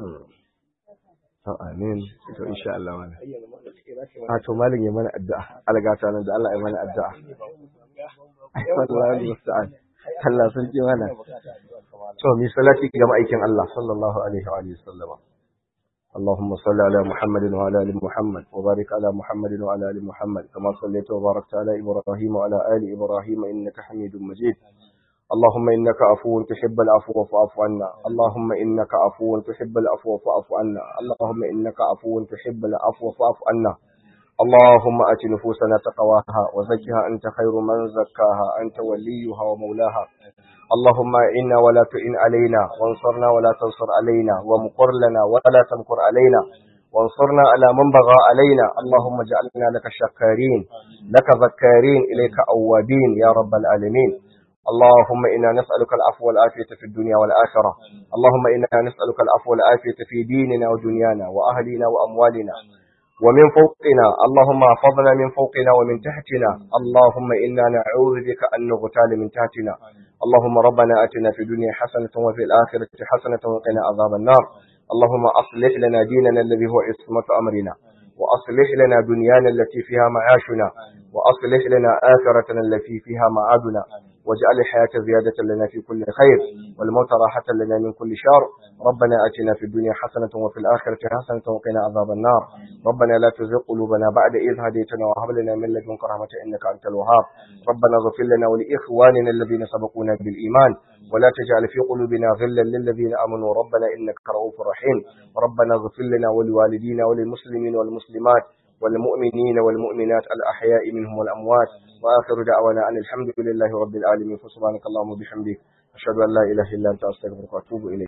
to amin to insha Allah wala a to malin ya mana addu'a algata nan da Allah ya mana addu'a wallahi musta'an Allah sun ce mana to mi salati ga ma'aikin Allah sallallahu alaihi wa alihi sallama اللهم صل على محمد وعلى ال محمد وبارك على محمد وعلى ال محمد كما صليت وباركت على ابراهيم وعلى ال ابراهيم انك حميد مجيد اللهم انك عفو تحب العفو فاعف عنا اللهم انك عفو تحب العفو فاعف عنا اللهم انك عفو تحب العفو فاعف عنا اللهم ات نفوسنا تقواها وزكها انت خير من زكاها انت وليها ومولاها اللهم إنا ولا تئن علينا وانصرنا ولا تنصر علينا ومقر لنا ولا تمكر علينا وانصرنا على من بغى علينا اللهم اجعلنا لك شكارين لك ذكارين إليك أوابين يا رب العالمين اللهم إنا نسألك العفو والعافية في الدنيا والآخرة اللهم إنا نسألك العفو والعافية في ديننا ودنيانا وأهلنا وأموالنا ومن فوقنا اللهم احفظنا من فوقنا ومن تحتنا اللهم إنا نعوذ بك أن نغتال من تحتنا اللهم ربنا أتنا في الدنيا حسنة وفي الآخرة حسنة وقنا عذاب النار اللهم أصلح لنا ديننا الذي هو عصمة أمرنا وأصلح لنا دنيانا التي فيها معاشنا وأصلح لنا آخرتنا التي فيها معادنا واجعل الحياة زيادة لنا في كل خير والموت راحة لنا من كل شر ربنا أتنا في الدنيا حسنة وفي الآخرة حسنة وقنا عذاب النار ربنا لا تزغ قلوبنا بعد إذ هديتنا وهب لنا من لدنك رحمة إنك أنت الوهاب ربنا اغفر لنا ولإخواننا الذين سبقونا بالإيمان ولا تجعل في قلوبنا غلا للذين آمنوا ربنا إنك رؤوف رحيم ربنا اغفر لنا ولوالدينا وللمسلمين والمسلمات والمؤمنين والمؤمنات الأحياء منهم والأموات وآخر دعوانا أن الحمد لله رب العالمين فسبحانك اللهم وبحمدك أشهد أن لا إله إلا أنت أستغفرك وأتوب إليك